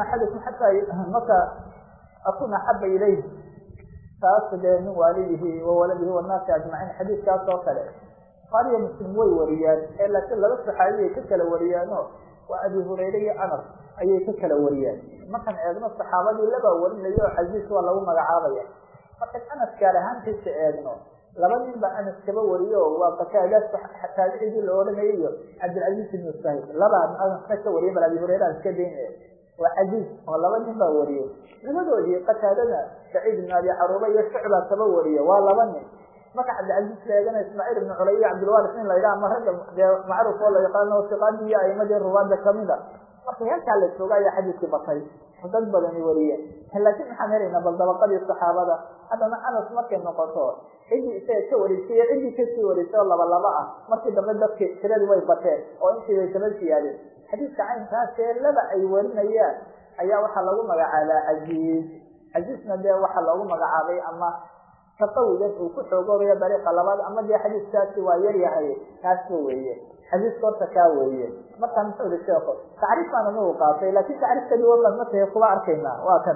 yumina axadukum xataa maka akuna axaba ilayh taas dee min waalidihi wa waladihi wannaasi ajmaciin xadiidkaas oo kale buhaariyo muslim way wariyaan ee laakiin laba saxaabiay ka kala wariyaano waa abi hurayre iyo anas ayay ka kala wariyaan markaan eegno saxaabadii labaa warinayo oo casiis waa lagu magacaabaya markaan anas gaar ahaantiisa eegno laba nin baa anas kaba wariyo waa qataada taabicigii la odhanayay iyo cabdilcaziz ibnu sahid labaa anasna ka wariya bal abi hurayre aan iska daynaya waa casiis oo laba nin baa wariyey labadoodii qataadada saciid ibn abi caruuba iyo shucbaa kaba wariya waa laba nin marka cabdilcaziz la eegana ismaaciil ibnu culay iyo cabdilwaris nin la yidhaha ama ragga dee macruuf oo la yaqaano siqaadii iyo aimadii ruwaada kamida marka heerkaa la jooga ayaa xadiiskii batay oo dad badani wariyeen laakiin maxaan helaynaa bal dabaqadii saxaabada haddana anas markay noqoto ciddii isaga ka wareysay iyo ciddii kasii wareysay oo laba laba ah markii dambe dadki tiradii way bateen oo intii bay kaba siyaadeen xadiiska caynkaasee laba ay warinayaan ayaa waxaa lagu magacaabaa casiiz casiizna dee waxaa loogu magacaabay ama taqawigan uu ku xoogoobayo dariiqa labaad ama dee xadiiskaasi waa yar yahay kaasba weeye xadiiska horta kaa weeye markaa muxuu ihi sheeko tacriif baan anagu qaatay laakin tacriifka duwan matahe kuba arkaynaa waa kan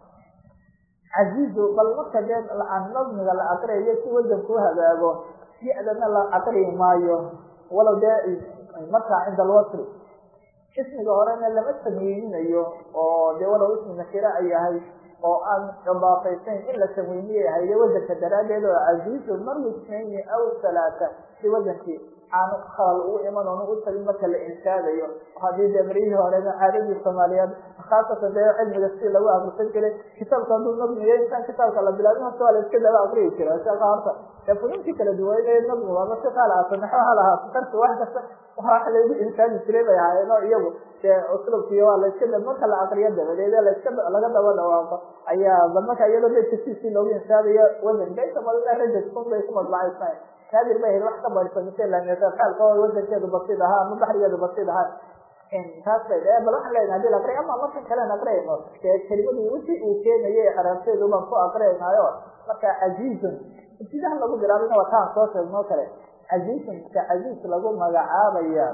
casiizu bal marka dee aan nadmiga la aqriyayo si wadanku hagaago si adana la aqriyi maayo walow dee markaa cinda alwasri ismiga horena lama tamwiininayo oo dee walow ismi nakira ay yahay oo aan idaafaysayn in la tamwiiniyay ahayde wadanka daraaddeed oo casiizu marwi isnayni aw halaata si wadankii aanu khalal ugu iman oonu u tagin marka la inshaadayo haddii dee baryihii horena caadadii soomaaliyeed khaasatan dee cilmiga si lagu akrisan jiray kitaabka hadduu nadmiyo intaan kitaabka la bilaabin horta waa la iska daba akriyi jira sheeka horta dee funuuntii kala duwayd ee nadmigu ama si qaal ahaato naxo ha lahaato karsi wax kasta wax laygu inshaadi jiray bay ahaayeen oo iyagu dee uslubkiiyo waa la iska marka la akriyo dabadeed ee laiska laga daba dhawaaqo ayaa bal marka iyadoo dee tasiisii loogu inshaadayo wadanka inta badan rajad kun bay ku madbacaysnayn kaadir bay ahayd wax ka barsamitaalka wadankeedu basid ahaa ama baxrigeedu basid ahaa taas bay bal waxaan leeyahay hadii la aqriya ama markan kalean aqriyayno dee kelimadu wixii uu keenayo caraabteedu baan ku aqriyaynaayo marka casiizun ibtidaha lagu bilaabina waa taan soo sheegno kale casiizun ka casiiz lagu magacaabaya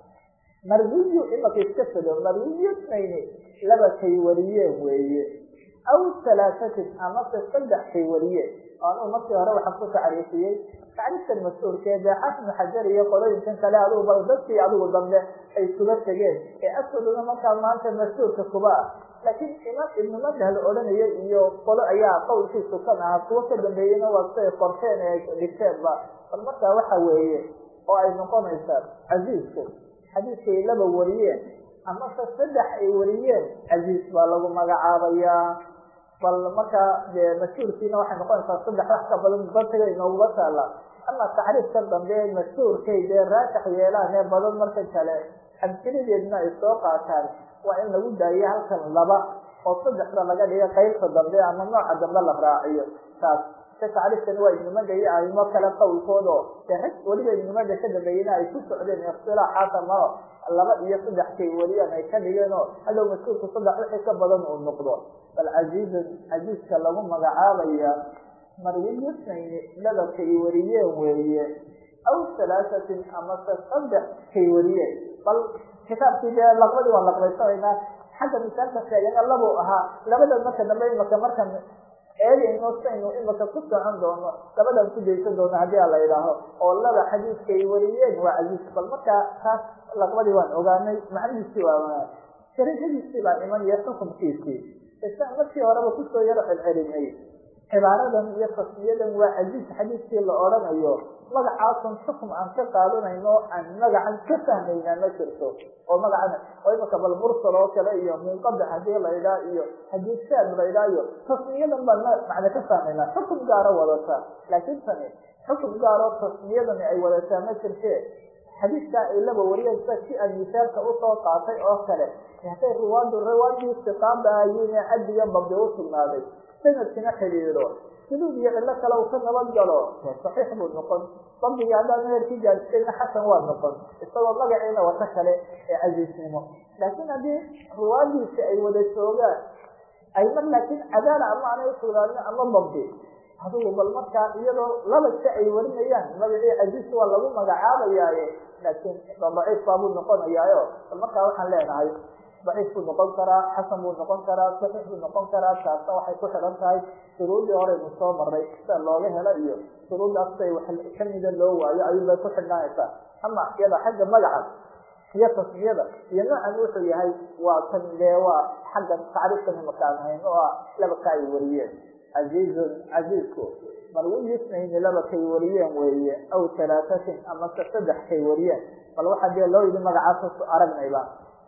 marwiyu imaka iska sado marwiyu nayni laba kay wariyeen weeye aw halaasatin amase saddex kay wariyeen anu markii hore waxaan ku tacriifiyey tacriifkan mas-uulkee dee xafnu xajar iyo qolooyinkan kale adugu bal dadkii adigu dambe ay kuga tegeen ee asaduna markaa maanta mas-uulka kuba ah laakiin imaam ibnu madhal odhanaya iyo qolo ayaa qowlkiisu kan ahaa kuwo ka dambeeyeyna waa siay qorteen ee dhigteenba bal markaa waxa weeye oo ay noqonaysaa casiisku xadiiskay laba wariyeen amase saddex ay wariyeen casiis baa lagu magacaabayaa bal markaa dee mashhuurkiina waxay noqonaysaa saddex wax ka badan batiga inooguga taala ama tacriifkan dambe mashhuurkay dee raashax yeelaan ee badan marka kale amsilideedna ay soo qaataan waa in lagu daayo halkan laba oo saddexda laga dhiga qaybta dambe ama nooca dambe la raaciyo taas se tacriifkani waa ibnimada iyo aimo kale qowlkooda dee rag weliba ibnimada ka dambeeyena ay ku socdeen ikhtilaaxaasa maro laba iyo saddex kay weliyaan ay ka dhigeen oo hadhow mashhuurku saddex wixii ka badan uu noqdo bal casiizan casiiska lagu magacaabaya marwiyusnayni laba kay wariyeen weeye aw halaasatin amase saddex kay wariyeen bal kitaabkii dee laqbadii waan laqbaysanaynaa xagga misaalka sheegana labuu ahaa labadan marka dambe imaka markan eegayno saynu imaka ku socon doono labadan ku daysan doono haddii a la idhaaho oo laba xadiiskay wariyeen waa casiis bal markaa taas laqbadii waan ogaanay macnihiisii waa sharajadiisii baa iman iyo xukunkiisii isaan markii horeba kusoo yaro celcelinay cibaaradan iyo tasmiyadan waa casiis xadiiskii la odhanayo magacaasan xukum aan ka qaadanayno aan magacan ka fahmaynaa ma jirto oo magacan oo imaka bal mursal oo kale iyo munqadac hadii la idhaa iyo hadii shaad la idhaa iyo tasmiyadan baan macna ka fahmaynaa xukum gaaro wadataa laakiin tani xukum gaaroo tasmiyadani ay wadataa ma jirte xadiiskaa ay laba wariyeen sida si aan misaalka usoo qaatay oo kale hatay riwaadu riwaadii istiqaada ayiin ee caddiga babdi u sugnaaday sanadkina xidhiidho suduud iyo cillo kale uu ka nabad galo saxiix buu noqon dabdigii haddaan meherkii gaadisayna xasan waa noqon isagoo magaciina wata kale ee casiisnimo laakiin haddii riwaadiisi ay wada joogaan ay mar laakiin cadaala ama aanay usugnaanin ama dabdi adugu bal markaa iyadoo laba si ay warinayaan magacii casiis waa lagu magacaabayaaye laakiin daciif baabuu noqonayaayo bal markaa waxaan leenahay daciif buu noqon karaa xasan buu noqon karaa saxiix buu noqon karaa taasna waxay ku xidhan tahay shuruudii horeynu soo maray sida looga helo iyo shuruuddaas say wax kamida loo waayo ayuunbay ku xidhnaanaysaa ama iyada xagga magaca iyo tasmiyada iyo noocan wuxuu yahay waa kan dee waa xagga tacriifkan imakaan hayn oo ah laba ka ay wariyeen casiizun casiizku marwiyi isnayni laba kay wariyeen weeye aw talaatatin amase saddex kay wariyeen bal waxaa dee loo yidhi magacaas aragnayba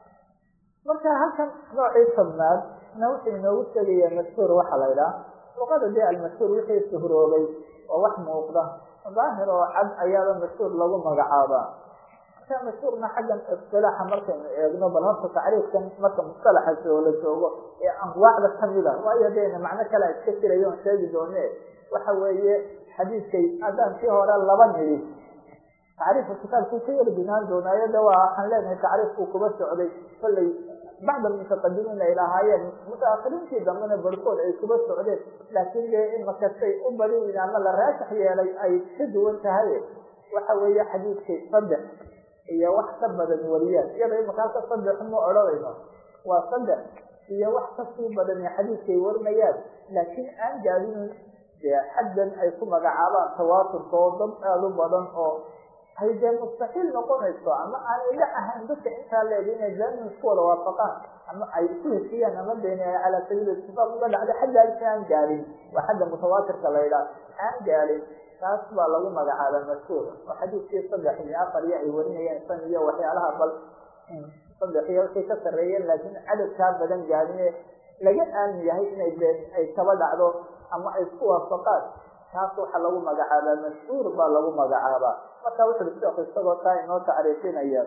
marka halkan noocii tobnaad na wuxuu inoogu sheegaya mashhuur waxaa la ydhaha luqada dee almashhuur wixii suhroobay oo wax muuqda daahir oo cad ayaaba mashhuur lagu magacaabaa marka mashhuurna xaggan istilaaxa markaynu eegno bal horta tacriifkan marka mustalaxa oo la joogo ee anwaacda kamida waayo dena macno kale iska jirayo on sheegi doone waxa weeye xadiidkay haddaan kii hore laba nidhi tacriifka kitaabkuu ka yari binaan doonaayo de waa waxaan leenahay tacriifkuu kuba socday kollay bacd almutaqadimiin ay lahaayeen mutaakiriintii dambena barkood ay kuba socdeen laakiin dee in makastay u badin ama la raajax yeelay ay ka duwan tahay waxa weeye xadiidkay saddex iyo wax ka badan wariyaan iyada imaka halka saddex ma odhanayno waa saddex iyo wax kasii badan xadiidkay warinayaan laakiin aan gaadinin dee xaddan ay ku magacaabaan tawaaturka oo dad aada u badan oo ay dee mustaxiil noqonayso ama aanay la ahayn dadka intaa leeg inay daamin isku wada waafaqaan ama ay isku hesiyaan ama deen calaa sabiil itifaaq uga dhacda xaggaalsi aan gaadhin waa xagga mutawaatirka la ydhaah aan gaadhin taas baa lagu magacaabaa mashhuur oo xadiidkii saddex iyo afar iyo ay warinayeen san iyo waxyaalaha bal saddex iyo wixii ka sarreeyeen laakiin cadadkaa badan gaadine laga aamin yahay inay been ay kaba dhacdo ama ay isku waafaqaan taas waxaa lagu magacaabaa mashhuur baa lagu magacaabaa marka wuxu ui sheekhu isagoo taa inoo tacriifinaya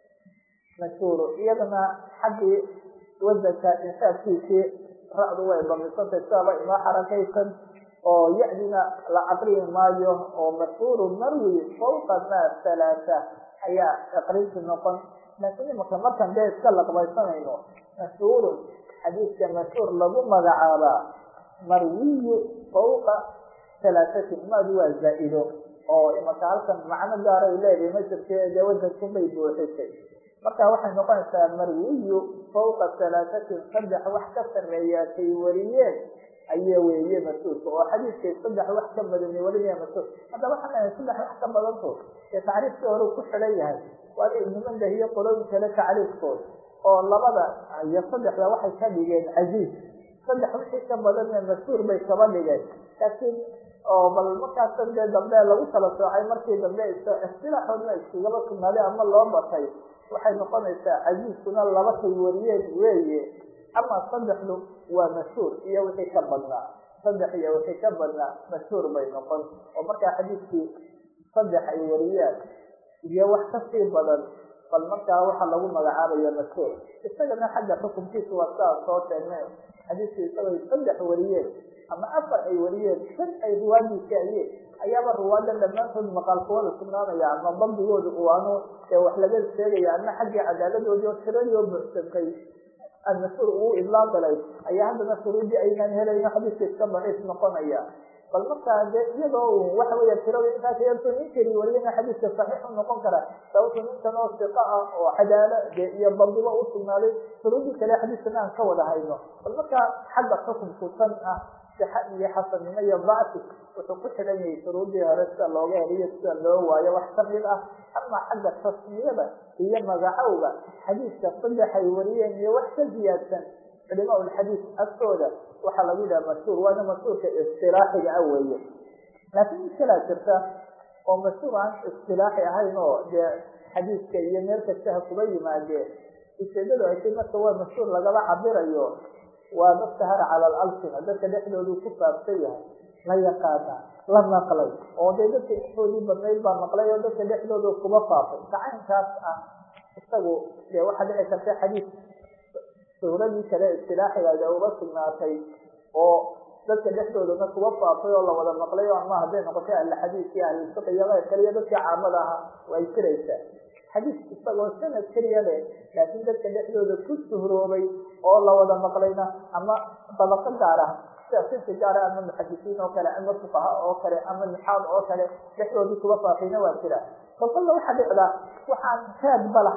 mashhuur iyadana xaggii wadanka insaabkiisii ra-du way bamisantay sidaaba inoo xarakaysan oo ya-dina la aqriyi maayo oo mashhuuru marwi fawqa ma halaata ayaa aqrinti noqon laakiin imaka markaan dee iska laqbaysanayno mashhuurun xadiidka mashhuur lagu magacaabaa marwiyu fawqa halaatatin maadu waa zaa-ido oo imaka halkan macno gaara ay leedahay masirkee dee wadankunbay buuxisay marka waxay noqonaysaa marwiyu fawqa halaatatin saddex wax ka sarreeyaa kay wariyeen aya weeye mas-uulka oo xadiidkay saddex wax ka badani warinaya mas-uul haddaba waxaan leehay saddex wax ka badanto dee tacriifkii hore ku xidhan yahay waa ibnimandah iyo qolooyin kale tacriifkood oo labada iyo saddexda waxay ka dhigeen casiiz saddex wixii ka badanna mas-uul bay kaba dhigeen laakiin oo bal markaasan dee dambe lagu kala soocay markii dambe istilaaxoodna iskugaba sugnaaday ama loo batay waxay noqonaysaa casiiskuna laba kay wariyeen weeye ama saddexdu waa mashhuur iyo wixii ka badnaa saddex iyo wixii ka badnaa mashhuur bay noqon oo markaa xadiidkii saddex ay wariyaan iyo wax kasii badan bal markaa waxaa lagu magacaabaya mashhuur isagana xagga xukunkiisa waa sidaa soo sheegnay xadiidkii isagoo saddex wariyeen ama afar ay wariyeen shan ay ruwaadiisi ayeen ayaaba ruwaadan dhammaantood maqaalkooda sugnaanaya ama dabdigooda uwaano ee wax laga sheegaya ama xaggii cadaaladoodii oo tiradii oo buuxsantay almashhuur uu idlaaqilay ayaa haddana shuruudii aynaan helayno xadiiska iska daciif noqonaya bal markaa de iyadoo waxa weya tirada intaas yarto nin keli wariyana xadiiska saxiix u noqon kara sababto ninkan oo siqa ah oo cadaalo de iyo dabdiba u sugnaaday shuruudii kale xadiiskana aan ka wada hayno bal markaa xagga xukunku tan ah sixa iyo xasannimo iyo dacfi wuxuu ku xidhan yahay shuruudii hore sida looga heliyo sida loo waayo wax kamid ah ama xagga tasmiyada iyo magacowga xadiiska saddex ay wariyeen iyo wax ka ziyaadsan culimaa ulxadiis agtooda waxaa lagu yidhaha mashhuur waana mashhuurka istilaaxiga ah weeye laakiin mid kalaa jirta oo mashhuur aan istilaaxi ahayn oo dee xadiiska iyo meel kastaha kuba yimaadeen ujeedadu ay tay marka waa mashhuur lagaba cabirayo waa mastahara cala alalsina dadka dhexdoodu ku faafsan yahay la yaqaana la maqlay oo dee dadka intoodii badnayd baa maqlay oo dadka dhexdooda kuba faafay gacaynkaas ah isagu dee waxaa dhici karta xadiis shuhradii kale istilaaxigaada uga sugnaatay oo dadka dhexdoodana kuba faafay oo lawada maqlay oo ama hadday noqotay ahluxadiis iyo ahlulfiq iyo keyrka iyo dadkii caamada ahaa way jiraysaa xadiis isagoo sanad keliya leh laakiin dadka dhexdooda ku suhroobay oo lawada maqlayna ama dabaqo gaar ah sida sinfi gaara ama muxadisiin oo kale ama fuqaha oo kale ama nixaad oo kale dhexdoodii kuba faafayna waa jira kolkolla waxaa dhicdaa waxaan raadba lahayn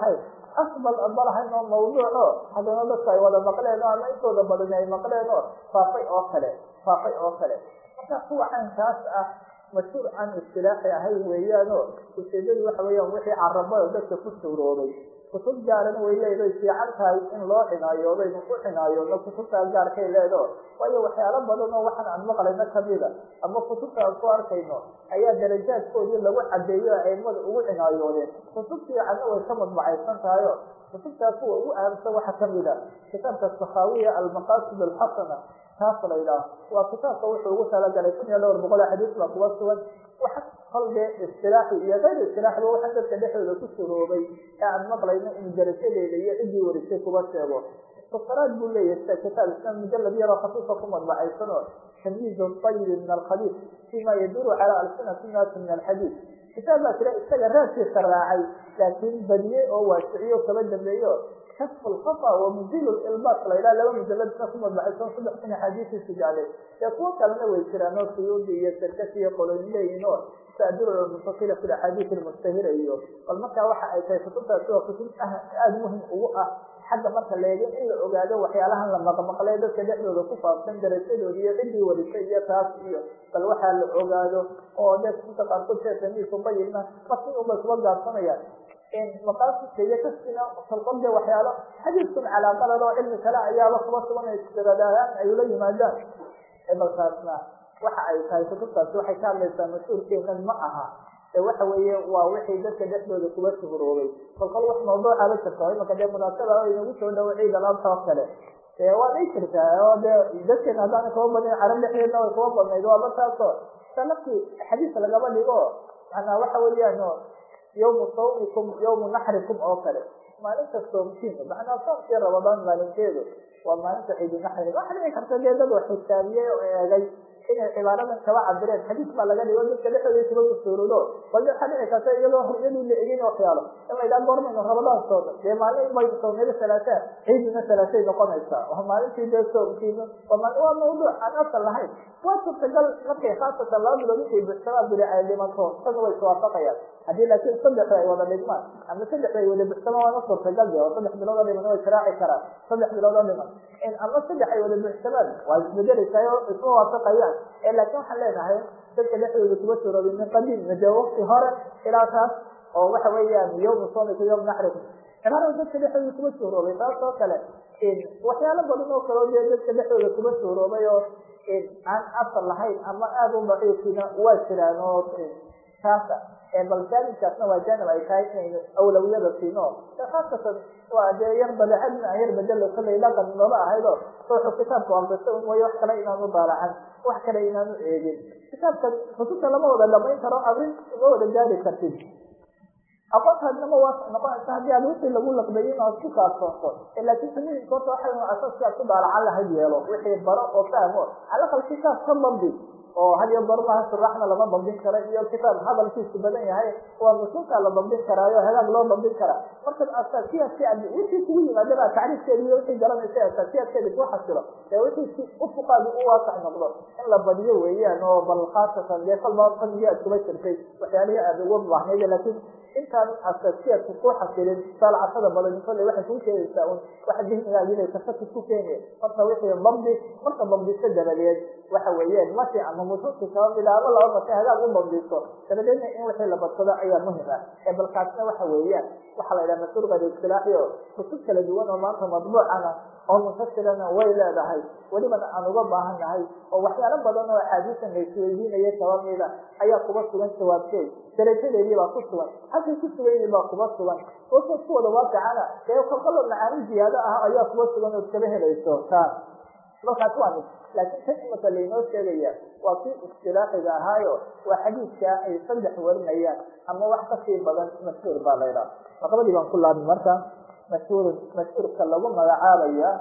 asbal balahayn oo mawduuco haddana dadka ay wada maqleen oo ama intooda badan ay maqleen oo faafay oo kale faafay oo kale marka kuwa caynkaas ah mashhuur aan istilaaxi ahayn weeyaanoo ujeedadu waxa weeyaan wixii carabada dadka ku suuroobay kutub gaarana way leedahay fiican tahay in loo xinaayoodo aynu ku xinaayoodno kutubtaa gaarkay leedo waayo waxyaalo badan oo waxaan aan maqlayno kamida ama kutubta aan ku arkayno ayaa darajaadkoodii lagu cadeeyo aimada ugu cinaayoodeen kutub fiicanna way ka madbacaysan tahayo kutubtaa kuwa ugu ahamsan waxaa kamida kitaabka sakhawiya almaqasid alxasana taas la yidhaah waa kitaabka wuxuu ugu talagalay kun iyo dhowr boqol xadiis baa kuwa sugan waxa kolbe istilaaxi iyo kayr istilaaxiba waxaa dadka dhexdooda ku suroobay ee aan maqlayno in darajadeeda iyo ciddii warisay kuba sheego muktaraad buu leeyahay sida kitaab islam mujalad yaroo khafiifa ku madbacaysan oo tamyiiz ayibi min alkhabiis fima yaduru cala alsinati naasi min alxadiis kitaab baa jira isaga raadkiisa raacay laakiin badiyey oo waasiciyo kaba dambeeyo kashf lkhafa wa muzil ilbas la yidhaha laba mujaladna ku madbacaysan saddex kun axaadiisiisu jeclay dee kuwo kalena way jiraan oo suyuudi iyo sarkasi iyo qoloyin leeyihin oo saadura muntasila fi axaadiis almustahira iyo bal markaa waxa ay tahay kutubtaasi waa kutub aada muhim ugu ah xagga marka leegin in la ogaado waxyaalahan la maqmaqlay dadka dhexdooda ku faafsan darajadooda iyo ciddii warisay iyo taas iyo bal waxaa la ogaado oo dee kutubta qaarkood sheekamiisu bayina markii unbay kuba gaabsanayaan maqaasidka iyo kasina kolkol de waxyaalo xadiiskun calaaqalad oo cilmi kale ayaaba kuba sugan istiraadahaan ay ula yimaadaan balkaasna waxa ay tahay kutubtaasi waxay ka hadlaysaa mas-uulkeenan ma aha ee waxa weeye waa wixii dadka dhexdooda kuba shuhuroobay kolkol wax mawduucaba jirto imaka dee munaasaba inagu soo dhawo ciid alaabta oo kale dee waa dhii jirtaa oo dee dadkeena haddaana kaba badnayn carab dhexdeedna way kuba badnayd waaba taasoo salafkii xadiis lagaba dhigo manaa waxa weeyaan yawmu sawmikum yawmu naxrikum oo kale maalinta soomkiina macnaa soomkii rabadaan maalinteedu waa maalinta ciidinaxriga waxa dhici karta dee dad wax xisaabiyey oo eegay inay cibaaradan kaba cabireen xadiis baa laga dhigo dadka dhexdooda kuba usuuludo bal waxaa dhici karta iyadoo horyadii la egin waxyaalo in la yidhaha goormaynu rabadaan sooma dee maalin baynu soomnada salaasaa ciidina salaasay noqonaysaa waa maalintii dee soomkiina waa mawduuc aan asal lahayn waa suurtagal markay khaasatan laba bilood intay buxsamaa bili ay dhimato isaga way iswaafaqayaan haddii laakiin saddexda ay wada dhigmaan ama saddexda ay wada buxsamaan waana suurtagal de oo saddex bilood oo dhiman way sharaaci karaan saddex bilood oo dhiman ama saddex ay wada buxsamaan waa isbedelaysaa oo isma waafaqayaan ee laakiin waxaan leenahay dadka dhexdooda kuba suuroobay min qadiim made wakti hore ilaa taas oo waxa weeyaan yawmu soomiku yawm naxriku cibaarada dadka dhexdooda kuba suuroobay taas oo kale waxyaalo badan oo kale oo dee dadka dhexdooda kuba suuroobay oo aan asal lahayn ama aada u daciifina waa jiraan oo taasa bal jaanibkaasna waa jaanib ay tahay inaynu awlawiyada siino khaasatan waa dee yar badeecadin aan yar bedelo kallay dhaqan noola ahaydo ruuxu kitaabka aqrisa un mooye wax kale inaanu daalacan wax kale inaanu eegin kitaabkan kutubta lama wada dhamayn karo abrin uma wada gaari kartid aqoontaadnama waa noqonaysa haddii aad wixii lagu laqbayin ood ku kaasooto laakiin samooyinka horta waxa asaaskaad ku daalacan lahayd yeelo wixii baro oo fahmo calaqal kitaab ka dambi oo had iyo goor maaha suraxna lama dabdin karo iyo kitaab hadalkiisu badan yahay waa nusuusta la dabdin karaayo hagaag loo dabdin karaa marka asaasiyaadki ad wixii kugu yimaadaba tacriifkeedi iyo wixii garanaysa asaasiyaadkeedi ku xasilo ee wixii si ufuqaadi u waasax noqdo in la badiyo weeyaan oo bal khaasatan dee kolba fanigii aad kuba jirtay waxyaalihii aad ugu baahnayd laakiin intaan asaasiyaadku ku xasilin saalcasada badan kolley waxay kuu sheegaysaa un waxa dihnigaagi inay tafaki ku keeni marka wixii dabdi marka dabdiso dabadeed waxa weeyaan masi ama musuusi kaba mida ama laba masi hagaag u dabdiso dabadeedna in wixii la badsado ayaa muhim ah ee balkaasna waxa weeyaan waxaa la yidhaha mas-uulka istilaaxi oo kutub kala duwan oo maanta madbuucana oo muntashirana way leedahay welibana aan uga baahan nahay oo waxyaalo badan oo axaadiisan la isweydiinaya kaba mida ayaa kuba sugan jawaabteed darajadeedii baa ku sugan halkay ku sugayni baa kuba sugan wasood ku wada waaqicana dee kolkalo macaani ziyaado ah ayaa kuba sugan ood kaba helayso taas markaas waa mid laakiin tan imaka laynoo sheegaya waa kii istilaaxiga ahaayo waa xadiidka ay saddex warinayaan ama wax kasii badan mashhuur baa laydhaha laqabadii baan ku laabmi marka mashhuurun mashhuurka lagu magacaabaya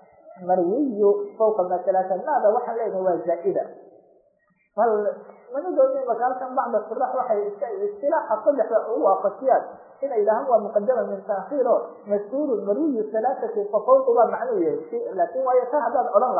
marwiyu fawqa masalata maada waxaan leenahay waa zaa'ida bal manadoodii maka halkan bacda surax waxay iska istilaaxa saddexda ugu waafajiyaan inay yidhahaan waa muqadama min taakhiir o mashhuurun marwiyu halaathati fa fawqu baa macnuu yahay laakin waayo ta haddaad odhan lahayd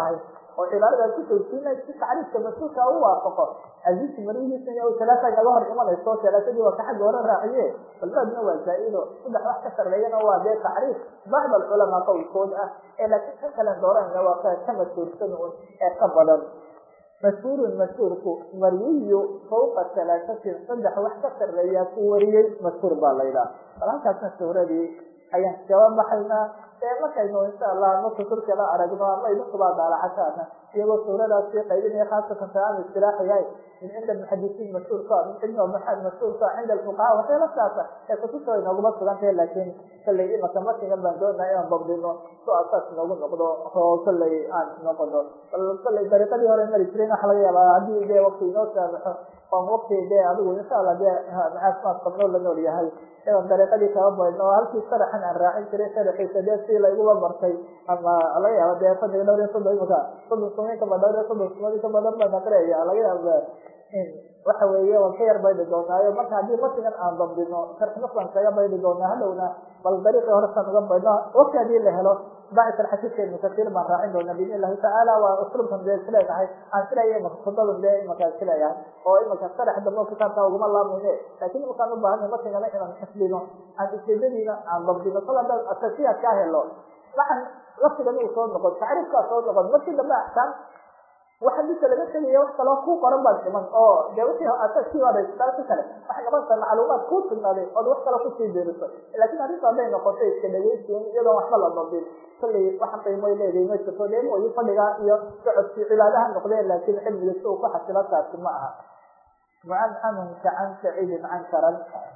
oo cibaaradaad ku tawsiina si tacriifka mas-uulka u waafaqo aziizki marihiisa talaata naga hor imanayso talaasadii waa ka xagga hore raaciye balbaadna waa zaa-ido saddex wax ka sarreeyana waa dee tacriif bacd alculamaa qowlkood ah ee laakiin kan kalen dooranayna waa ka ka mashhuursan un ee ka badan mashhuurun mashhuurku marwiyu fawqa talaasatin saddex wax ka sarreeyaa ku wariyey mashhuur baa laydhaha bal halkaasna shuhradii ayaan kaba baxaynaa ee markaynu insha allah ma kuturkala aragno ama idinkubaa daalacasaana iyagoo suuradaas sii qaybinaya khaasatan salaam istilaax yahay min cinda muxadisiin mashhuurka min cinda maxad mashhuurka cinda alfuqaha waxyaala saasa ee kutubta way nooguma sugan tahay laakiin kallay imaka markigan baan doonaa inaan dabdino so asaas noogu noqdo oo kallay aan noqono bal kallay dariiqadii hore mari jiren waxa laga yaabaa haddii dee wakti inoo saamaxo oon wakti dee adigu insha allah dee macaasmaad qabnoo la nool yahay inaan dariiqadii kaba baydno oo halkii sharaxan aan raacin jiray sharaxiisa dee si layguma bartay ama laga yaaba dee fadhiga dhowr iyo soddon imaka soddon sumayn kaba dhowr iyo soddon sumadii ka badan baan aqriyaya laga yaaba waxa weeye waan ka yar baydi doonaayo marka haddii matigan aan dambino sharxnafaan kaga baydi doonaa hadhowna bal dariiqii horesaan uga baydno waqti haddii la helo bacd alxadiidka ibnu kasiir baan raacin doonaa biidn illahi tacaala waa uslubkan dee isleedahay aan silaya imaka kudadan dee imaka isleeyahay oo imaka sharax dambe kitaabka uguma laamayne laakiin imakaan u baahanay matigana inaan xifdino aan ujeedadiina aan dambino kol haddaan asasiyaad kaa helo waxaan laftigan uu soo noqon tacriifkaa soo noqon markii dambe axkaam waxa midka laga tegaya wax kaloo ku qoran baad dhiman oo dee wixii asaskii baad haysataa si kale waxay noqonaysaa macluumaad kuu sugnaaday ood wax kale kusii diriso laakiin arrinta hadday noqoto iska dhegeysiin iyadoon waxba la dabin kollay waxa qiimoy leedahay ma jirto dee mooyi fadhigaa iyo socodkii cibaadaha noqdeen laakiin cilmiga si uu ku xasilo taasi ma aha mucancanunka can saciidin cankaran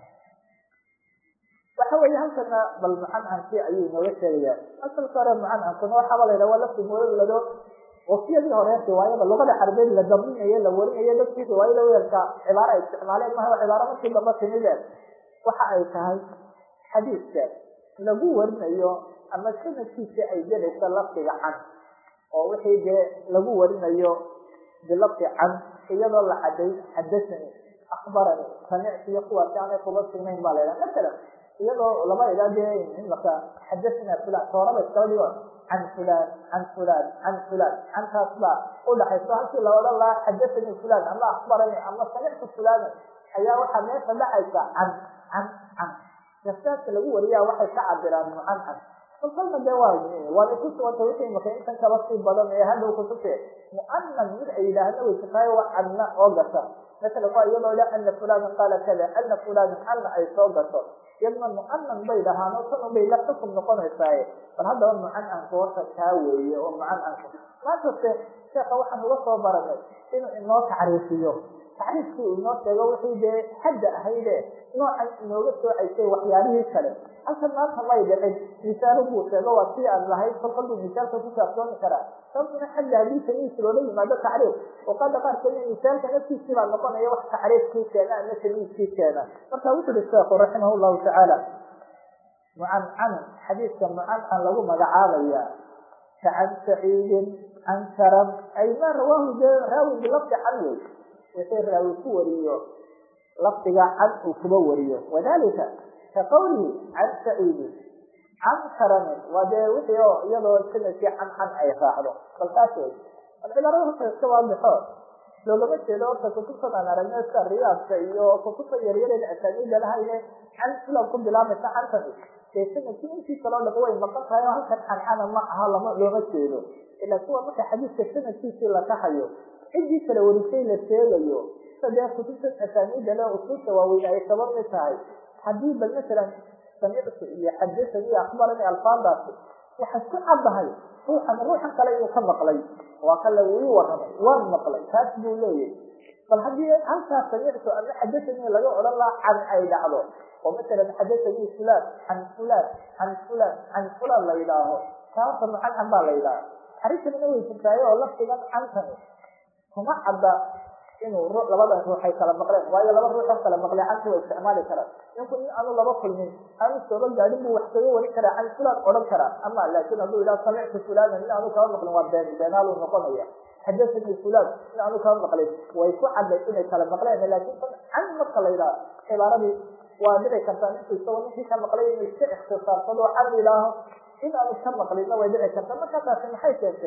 waxa weeye halkana bal mucancankii ayuu inooga sheegayaa asalka hore mucancankuna waxaaba la yidhaha waa lafti muulado waktiyadii hore riwaayada luqada carabeed la daminayo la warinayo dadkii riwaayada weelka cibaaro ay isticmaaleen maha cibaaro markii damba timideen waxa ay tahay xadiidka lagu warinayo ama sanadkiisa ay gelaysa lafdiga can oo wixii dee lagu warinayo bilafdi can iyadoo la caday xadasani akbarani samicti iyo kuwaasi aanay kuba sugnayn baa la yidhaha masalan iyadoo lama idhaa dee imaka xadasana fulan tooraba iskaba dhigo can fulan can fulan can fulan cantaas baa udhaxayso halkii la odhan lahaa xadasanii fulan ama akbarani ama samictu fulana ayaa waxaa meesha dhacaysa can can can nafsaadka lagu wariyaa waxay ka cabiraan mucancan kolkalna dee waa waanay ku suganta wixii imaka intan kaba sii badan ee hadhow kutubte mu'anan mid ay yidhaahna way jirtaayo waa canna oo gasha masalan waa iyadoo dha ana fulanan qaala kada ana fulanan canna ay soo gasho iyadna mucanan bay dhahaan oo tan bay la xukum noqonaysaaye bal haddaba mucancanku horta kaa weeye oo mucancanku maantase sheeka waxaan uga soo baranay inuu inoo tacriifiyo tacriifkii uu inoo sheego wixii dee xadda ahayde noocan inooga soocaysay waxyaalihii kale halkan maanta may dhicin misaalo buu sheego waa sii aan lahayn kolkal buu misaalka ku saabsoomi karaa sababtuna xadda haddii tamiis loola yimaado tacriif oqada qaarkeed misaalka naftiisii baa noqonaya wax tacriifkii keena ama tamiiskii keena marka wuxu uhi sheekhu raximah llahu tacaala mucancan xadiidka mucancan lagu magacaabaya ka can saciidin can karam ay ma rawaahu dee raawi bilafdi can wey wixii raawi ku wariyo lafdiga can uu kuba wariyo wadalika ka qawlihi can saciidin can karamin waa dee wixii oo iyadoo sanadkii can can ay raacdo bal taas wey bal cibaarada horta iska waadixo loogama jeedo horta kutubtan aan aragno iska riyaadka iyo kutubta yaryareen asaaniida lahayne can filan ku bilaamaysa cantani dee sanadkii intii kaloo dham way maqan tahay oo halkan cancana ma aha lama looma jeedo ilaa kuwa marka xadiidka sanadkiisii la kaxayo ciddii kala warisay la sheegayo dee kutubtan asaaniida le usuulta waaweyn ay kaba mid tahay haddii bal masalan samictu iyo xadasani iyo akbarani alfaadaasi waxay ku caddahay ruuxan ruuxan kale inuu ka maqlay waa kale ii waramay waan maqlay taas buu leeyahy bal haddii halkaas samictu ama xadasanii laga odhan lahaa can ay dhacdo oo masalan xadasanii fulan can fulan can fulan can fulan la yidhaaho taasa mucancan baa la yidhaaha arrintanina way jirtaayo oo lafdigan cantani kuma cadda inuu labada ruux ay kala maqleen waayo laba ruux oo kala maqlay canti waa isticmaali karaan ninku in aanu laba kulmin aanu sooba gaadhin buu wax kaga warin karaa can fulan odhan karaa ama laakin hadduu yidhaha samictu fulanan in aanu kaba maqlin waa been beenaaluu noqonaya xadasanii fulan in aanu kaba maqlin way ku cadday inay kala maqleen laakin can marka la yidhaha cibaaradii waa dhici kartaa ninku isagoo ninkii ka maqlay inuu iska ikhtisaarsado can yidhaaho in aanu ka maqlinna way dhici kartaa markaa taasi maxay keentay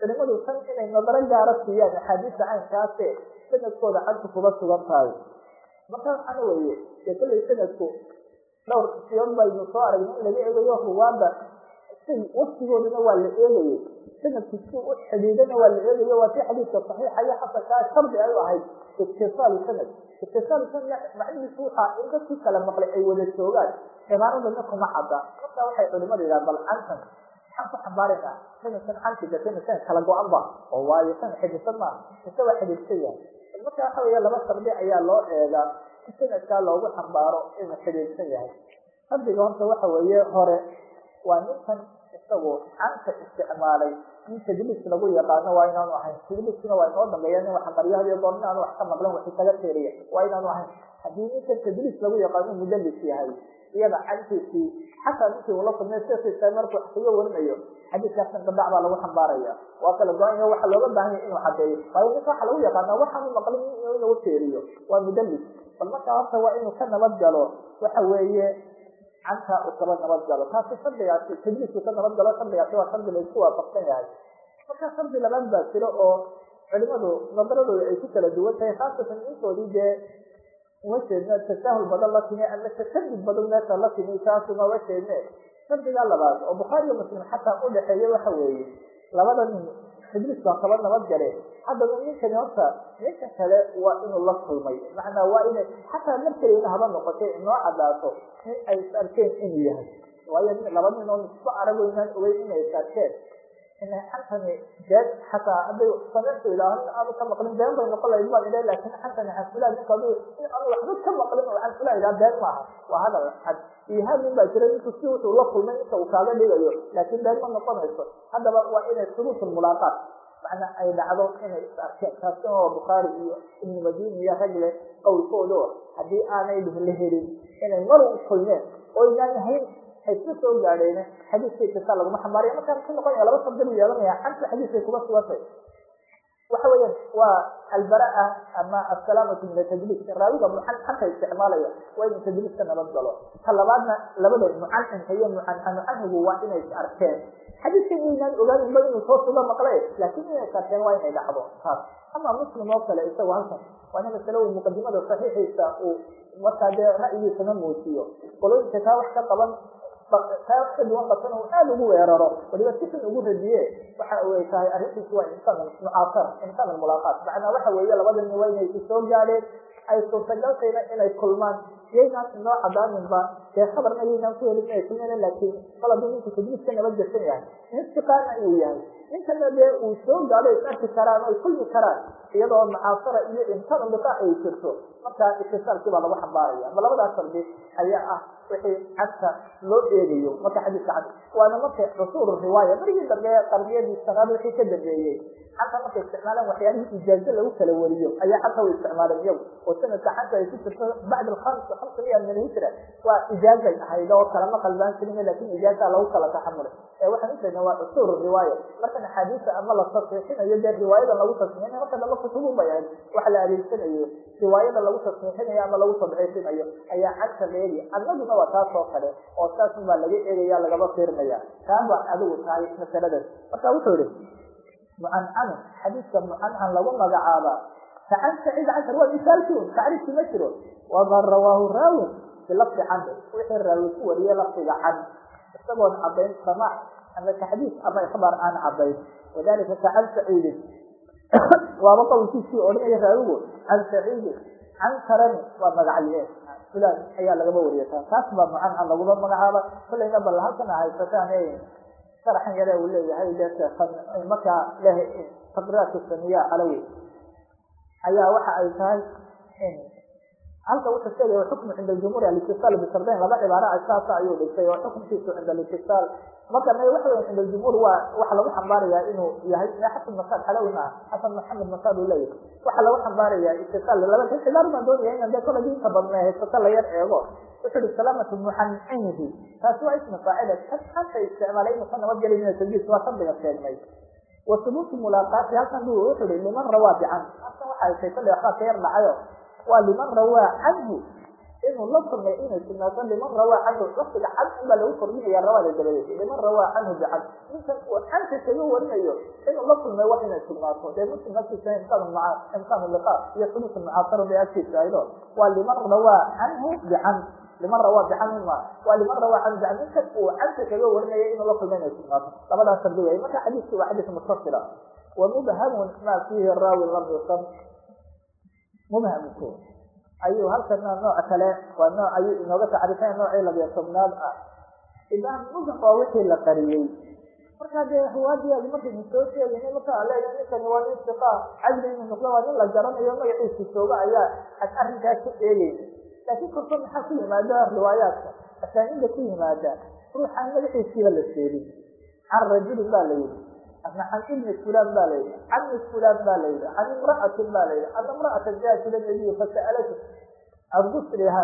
culimadu tan inay nadaro gaara siiyaan axaadiista caynkaase sanadkooda cantu kuba sugan tahay markaa waxaana weeye dee kollay sanadku dhowr siyood baynu soo aragnay in laga eegayo ruwaada si waftigoodana waa la eegayay sanadku si u xidhiidana waa la eegayo waa si xadiidka saxiixa iyo xasankaa shardi ay u ahayd itisaalu sanad itisaalu sanad macnihiisu waxaa in dadkii kala maqlay ay wada joogaan cibaaradana kuma cadda markaa waxay culimadu yidhaha bal cantan maxaan ku xambaaraynaa sanadkan cantiga sanadkan kala go-an ba oo waayo san xidhiidsan maaha mise waa xidhiidsan yahay marka waxa weya laba shardi ayaa loo eegaa in sanadkaa loogu xambaaro inuu xidhiidsan yahay shardiga horta waxa weeye hore waa ninkan isagu canta isticmaalay in tadliis lagu yaqaano waa inaanu ahayn tadliiskuna waa inoo dambeeya nin waxa qaryo hadiyo goor inaanu wax ka maqlan waxi kaga teeriya waa inaanu ahayn haddii ninkan tadliis lagu yaqaano mudalis yahay iyada cantiisii xataa ninkii ula kulmay sesa markuu wax kaga warinayo xadiiskaasna gadac baa lagu xambaaraya waa kala go-anya waxa looga baahan yahy inuu cadeeyo waayo ninka waxa lagu yaqaana waxaanu maqlin inuu teeriyo waa mudalis bal markaa horta waa inuu ka nabad galo waxa weeye canta uu kaba nabad galo taasi shardigaasi tadliisku ka nabad galo shardigaasi waa shardi laysku waafaqsan yahay marka shardi labaad baa jiro oo culimadu nadaradooda ay ku kala duwan tahay khaasatan intoodii dee uma jeedno tasaahul badan la timi ama tashadud badan meesha la timi taasuma uma jeedne shardiga labaad oo bukhaariyo muslim xataa udhaxeeya waxa weeye labada nin tadliis baa kaba nabad gale haddaba ninkani horta ninka kale waa inuu la kulmay macnaa waa inay xataa markelayna haba noqotay inoo cadaato in ay is arkeen inuu yahay waayo laba nin oo isba arago inaan ogeyn inay is arkeen inay xantani been xataa hadday sameytu idhaaho aanu ka maqlin been bay noqon lahayd baan idhaha laakin xantani xanfulaa ninka adu in aanu waxba ka maqlin oo xanfulaa idhaha been maaha waa hadal cad ihaadin baa jira ninku si wuxuu la kulmay inta uu kaaga dhigayo laakin been ma noqonayso haddaba waa inay subuut lmulaaqaat macnaa ay dhacdo inay is arkeen taasina waa bukhaari iyo ibnu madini iyo ragle qowlkooda haddii aanay la helin inay mar u kulmeen oo inaan ahayn hayska soo gaadheen xadiiska itisal laguma xambaaraya markaa ku noqonaya laba sabdi buu yeelanaya xanta xadiiskay kuma sugantay waxa weeyaan waa albaraa ama asalaamatu min atadliis raawiga mucan xanta isticmaalaya waa inuu tadliis ka nabad galo ta labaadna labada mucancinka iyo mucancanucanhigu waa inay is arkeen xadiiska inaan ogaaninba inuu soo suga maqle laakin inay is arkeen waa inay dhacdo taas ama muslim oo kale isagu halkan waana masale uu muqadimada saxiixiisa uu markaa dee ra'yigiisana muujiyo qolooyinka taa wax ka qaban taa wax ka duwan qabsan uu aada ugu weeraro waliba si xun ugu radiye waxa ay tahay arrintiisu waa insaan mucaasara insaan almulaaqaat macnaa waxa weeye labada nin waa inay ku soo gaadheen ay suurtagaltayna inay kulmaan yaynaan inoo cadaaninba dee khabarna yaynaan ku helin inay kulmeen laakiin kol hadduu ninku tadliis ka nabad gashan yahay intiqaana uu yahay ninkana dee uu soo gaadho is arki karaan ay kulmi karaan iyadoo mucaasara iyo insaan liqaa ay jirto markaa itisaalkii baa lagu xambaaraya ma labadaas shardi ayaa ah wixii cagta loo eegayo marka xadiiska cad waana marka rasuul riwaaya marigii dambe qarniyadii sanaad wixii ka dambeeyey xata markay isticmaalaan waxyaalihii ijaazo lagu kala wariyo ayaa xata way isticmaaleen iyagu oo sanadka xanta ay ku jirto bacd alkhams hamsa miya min alhijra waa ijaazay ahayd oo kalama qalbaan jirin lakin ijaaza lagu kala taxamulay ee waxaan ujeednaa waa usuul riwaaya markan axaadiisa ama la tasxiixinayo dee riwaayadan lagu tasxiixinayo marka dambe kutubu bay ahayd waxa la adeegsanayo riwaayada lagu tasxiixinayo ama lagu tadciifinayo ayaa cagta la eegaya annaguna waa taas oo kale oo saasun baa laga eegaya lagaba fiirinaya taa baa adigu tahay masaladaas marka wuxuu yihi mucancanu xadiiska mucancan lagu magacaaba facan saciid cashar waa misaalkiun tacriifki ma jiro waman rawaahu raawin bilafdi can wixii raawi ku wariyey lafdiga can isagoon cadayn samaac ama taxdiis ama ikhbaar aan cadayn wadalika kacan saciidin waaba qowlkiisii odhanaya raawigu can saciidin can karani waa magacye fulan ayaa lagaba wariyata taas baa mucancan laguma magacaaba kolayna bal halkana haysataan sharaxan yare uu leeyahay de markaa leh taqriiraat samiya calawi ayaa waxa ay tahay halka wuxuu sheegaya xukmu cinda jumhuur alistisaal bishardayn laba cibaara saasa ayuu dhigtay oo xukunkiisu cinda alistisaal marka waxa wey cinda jumhuur waa waxa lagu xambaarayaa inuu yahay xasan masaad xalawi maaha xasan maxamed masaad uu leeyahay waxa lagu xambaarayaa istisaal laba xibaar baan doonaya inan dee kola diinta badna haysato la yar eego wuxuu ihi salaamatu muxancinihi taasi waa ismi faacila kan anta isticmaalay inuu ka nabadgelay min tadliis waa shardiga sheegnay wa subuutu mulaaqaati halkan bu wuxuu ihi liman rawaa bican halkan waxa ay tay kolley waxbaa ka yar dhacayo waa liman rawaa canhu inuu la kulmay inay sugnaato liman rawaa canhu lafdiga can un baa lagu kordhinaya rawaada dabadeed liman rawaa canhu bican ninkan uu canta kaga warinayo inuu la kulmay wax inay sugnaato dee muslim agtiisa imkaan imkaan liqa iyo xudus mucaasaro bay agtiisa aydo waa liman rawaa canhu bican liman rawaa bican ma waa liman rawaa canhu bican ninka uu canta kaga warinaya inuu la kulmay inay sugnaato labadaas shardi wey marka xadiiskii waa xadiis mutasila wa mubhamun ma fiihi raawi lam yusam mubhamku ayuu halkana nooc kale waa nooc ayuu inooga tacrifeen noocii labiyo tobnaad ah ibaan mubham waa wixii la qariyey markaa dee hawaadiyaadi markaynu soo sheegayna marka a leeyahay ninkani waa nin siqa cadli inuu noqdo waa nin la garanayo magaciisa jooga ayaa ad arrinkaas ku eegeyna laakiin korkood maxaa ku yimaada riwaayaadka asaaniinda ku yimaada ruuxaan magaciisiiba la sheegin can rajulin baa la yidhi ama can ibni fulan ba la yidhi can mis fulan ba la yidhi can imra'atin ba la yidhi ana imra'atan jaat ila nabiyi fasa'alatu argusriha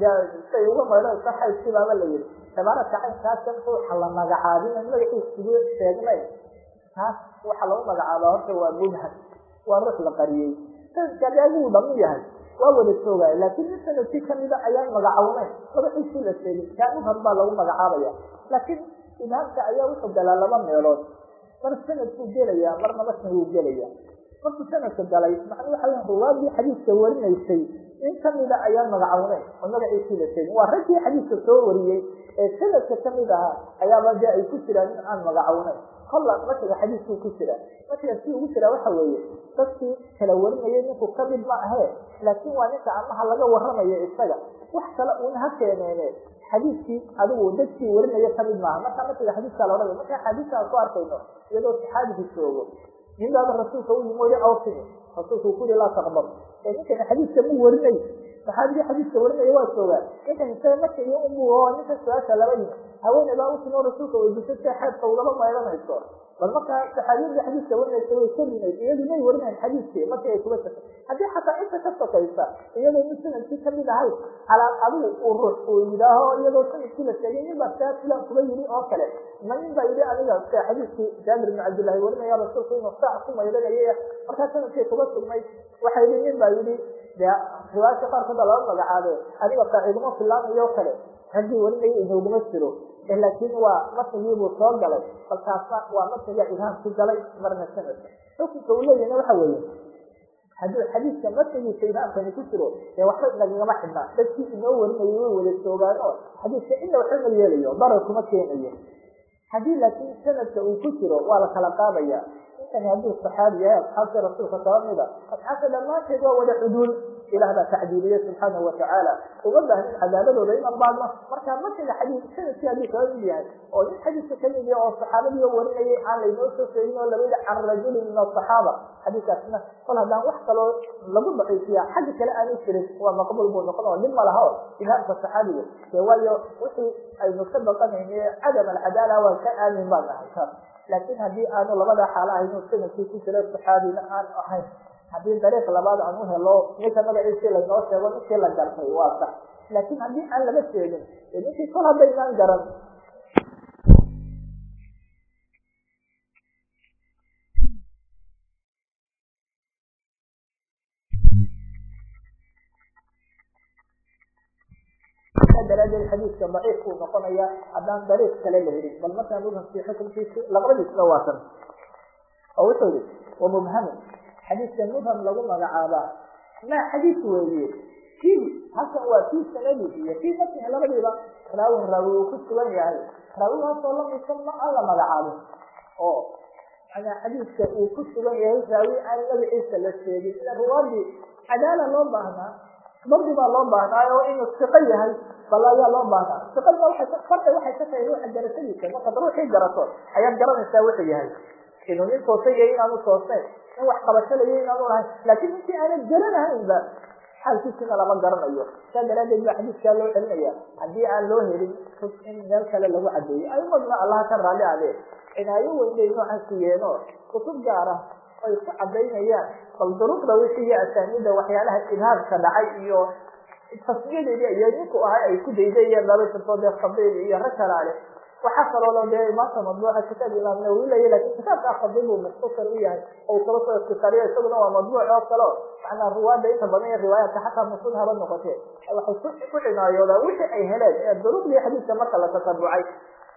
say uga mayro iska xaydkibaaba la yidhi cibaaraka caynkaasan ruuxa la magacaabin magaciisugu sheegnay taas waxa lagu magacaaba horta waa mubham waa ruux la qariyey sanadkaadi aguu dhamu yahay waa wada joogaya laakiin in sanadkii kamida ayaan magacawnayn magaciisii la sheegin kaa mubham baa lagu magacaabaya laakiin ibhaamka ayaa wuxuu galaa laba meelood mar sanadkuu gelaya marna matn wuu gelaya markuu sanadka galay macnuu waxa weya ruwaadii xadiiska warinaysay in kamida ayaan magacawneyn oo magaciisii la sheegin waa raggii xadiiska soo wariyey ee sanadka kamid ahaa ayaaba dee ay ku jiraan in aan magacawneyn kolla matiga xadiiskuu ku jira matiga si ugu jiraa waxa weeye dadkii kala warinayay ninku kamid ma ahee laakiin waa ninka amaha laga waramayo isaga wax kale uuna ha keeneene xadiiskii adigu dadkii warinaya kamid maaha marka matiga xadiiskaa la odhanaya marka xadiiska aan ku arkayno iyadoo saxaabigu joogo nin baaba rasuulka u yimi weli awsini rasuulka uu ku yihi laa taqbal ee ninkani xadiiska mu warinay saxaabigii xadiiska warinaya waa joogaa ninkan isaga marka iyo umu oo ninka su-aasha laba yimi haweeney baa utimi oo rasuulka weydiisay si xeedka ugaba mayranayso bal markaa saxaabiyadii xadiiska warinaysa way kelineyd iyadu may warinayn xadiiskii markii ay kuga safay haddii xataa inta ka sokaysa iyadoo nin sanadkii kamid ahayd calaa adigu uu ruux uu yidhaaho iyadoo sanadkii la sheegay nin baa saa filan kuga yidhi oo kale ma nin baa yidhi aniga sia xadiiskii jaabir ibn cabdillahi warinaya rasuulku inuu saac ku mayranayay markaa sanadkii kuga sugnay waxay yidhi nin baa yidhi dee riwaayadka qaarkood baa laba magacaabe adiga saaciiduma filaanayo kale raggii warinaya inooguma jiro laakiin waa matnigiibuu soo galay balkaasna waa matniga ibhaamku galay marna sanadka xukunka uu leeyahna waxa weeye hadduu xadiiska matnigiisa ibhaamkani ku jiro dee waxba inagagama xidhnaa dadkii inoo warinayay way wada joogaan oo xadiiska ina waxba ma yeelayo darar kuma keenayo haddii laakiin sanadka uu ku jiro waa la kala qaadaya ninkani hadduu saxaabi yahay asxaabtii rasuulka kaba mida asxaabta dhammaanteed waa wada cuduul ilah baa tacdiiliye subxaanahu watacaala uma baahnin cadaabadooda inan baadno markaa matiga xadiis sanadkii hadduu kaba mid yahay oo nin xadiiska kamid yahay oo saxaabadii warinayay aan laynoo soo sheegin oo laga yihi can rajulin min asaxaaba xadiiskaasna kol haddaan wax kaloo lagu daciifiya xagga kale aanu jirin waa maqbuul buu noqon oo nin ma laha o ibhaamka saxaabiga dee waayo wixii aynu ka baqanayne cadam alcadaala waa ka aamin baan ahay taas laakiin haddii aanu labada xaalo ahayn sanadkii ku jira saxaabina aan ahayn haddii dariiq labaad aan u helo ninka magaciisii laynoo sheego ninkii la gartay waa sax laakiin haddii aan laga sheegin e ninkii kol haddaynaan garan daraadeed xadiiska daciif uu noqonaya haddaan dariiq kale la helin bal markaa mubhamkii xukunkiisi labadiisba waasan oo wuxuu yihi wa mubhamun xadiiska mubham lagu magacaabaa maa xadiis weeye kii halkan waa kii sanadi iyo kii matnihi labadiiba raawin raawi uu ku sugan yahay raawigaasoo lamidsan ma aan la magacaabin oo manaa xadiiska uu ku sugan yahay raawi aan magaciisa la sheegin ila ruwaadii cadaala loo baahnaa dardi baa loo baahnaayo inuu siqo yahay bal ayaa loo baahnaa siqadna waay farda waxay ka tahay ruuxa garashadiisa markaad ruuxii garato ayaad garanaysaa wuxuu yahay inuu nin toosay iyo inaanu toosnayn in wax qabashalayo inaanu lahayn laakiin ninkii aanan garanahaynba xaalkiisina lama garanayo saa daraadeed baa xadiiskaa loo celinaya haddii aan loo helin in meel kale lagu cadeeyo aimadna allaha ka raalli adee cinaayo weynay noocan siiyeeno kutub gaara ay ku cadaynayaan bal duruqda wixii iyo asaaniida waxyaalaha ibhaamka dhacay iyo tasmiyadeedii iyo ninku ahay ay ku daydayeen laba jirto dee khabiib iyo rag kalaale waxaa kaloo dee maanta madbuuca kitaab imaam nawawi laya lakin kitaabkaa khabiib uu mukhtasar u yahay oo kaba soo iktisaariya isaguna waa madbuuc oo kale o macnaa ruwaada inta badan iyo riwaayaadka xataa masuud haba noqotee waxay ku cinaayoodaan wixii ay heleen ee duruqdii xadiiska marka la tasabucay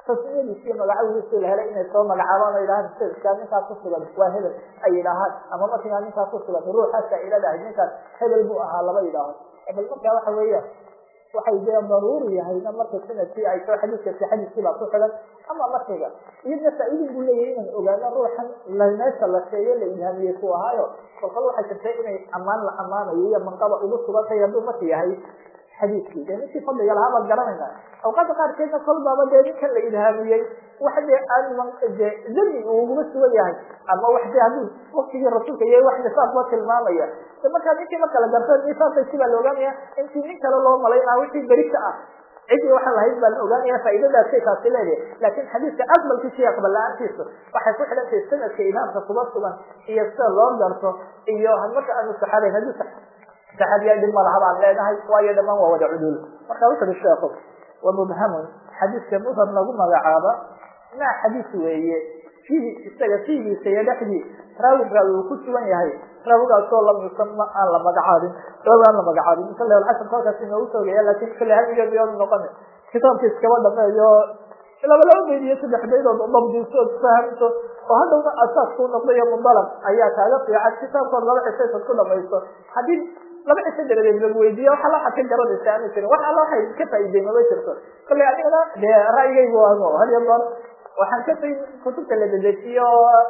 tasmiyadiisi iyo magacawidiisi la helay inay soo magacaabaan o yidhahaan sanadkaa ninkaa ku sugan waa hebel ay yidhaahaan ama markigaa ninkaa ku sugan ruuxaasa iladahay ninkaas hebel buu ahaa laba yidhaaho hebel markaa waxa weeya waxay dee daruuri yahayna marka sanadkii ay soo xadiiskasi xadiiskii baa ku xidan ama markiga iyadna faa-idin buu leeyahay inaan ogaano ruuxan meesha la sheeyo la ilhaamiyey ku ahaayo kolkal waxay jirtay inay ammaan la ammaanayo iyo manqaba ugu sugantay hadduu marka yahay xadiiskii dee ninkii fadliga lahaa baad garanayna awqaada qaarkeedna kolbaaba dee ninkan la ilhaamiyey wax dee aan de dami uu uguma sugan yahay ama wax dee hadduu waktigii rasuulka iyo wax nisaabkua tilmaamaya de markaa ninkii marka la garto nisaabkaysi baa la ogaanaya intii nin kale loo malaynaa wixii berika ah cidii waxaa lahayd baa la ogaanaya faaidadaasay taasi leedahay laakin xadiiska aqbalkiisa iyo aqbal la-aantiisa waxay ku xidhan tahay sanadka imaamka kuba sugan iyo sida loo garto iyo marka aanu saxaabayn haddii saxaabiyaa dhib malaha baan leenahay waayo dhamaan waa wada cudul marka wuxu uhi sheekhu wa mubhamun xadiiska mubham lagu magacaaba maa xadiis weeye fiihi isaga fiigiisa iyo dhexdii raawi raawi uu ku sugan yahay raawigaasoo lam yusama aan la magacaabin raawi aan la magacaabin kale alcasr kolkaas inoogu soogaya lakin kale hamigeedu noqona kitaabka iskaba dhameeyo laba laba bayd iyo saddex baydood dabdiso fahamto oo hadhowna asaasku noqdo iyo mudalab ayaa kaaga fiican kitaabkood laba cisaysaad ku dhamayso haddii laba ciso dabadeed lagu weydiiya wax alla waxaad ka garanaysa aana jirin wax alla waxay ka faa'iday mama jirto kolley anigana dee ra'yigaygu ano had iyo goor waxaan ka fay kutubta la dedejiyo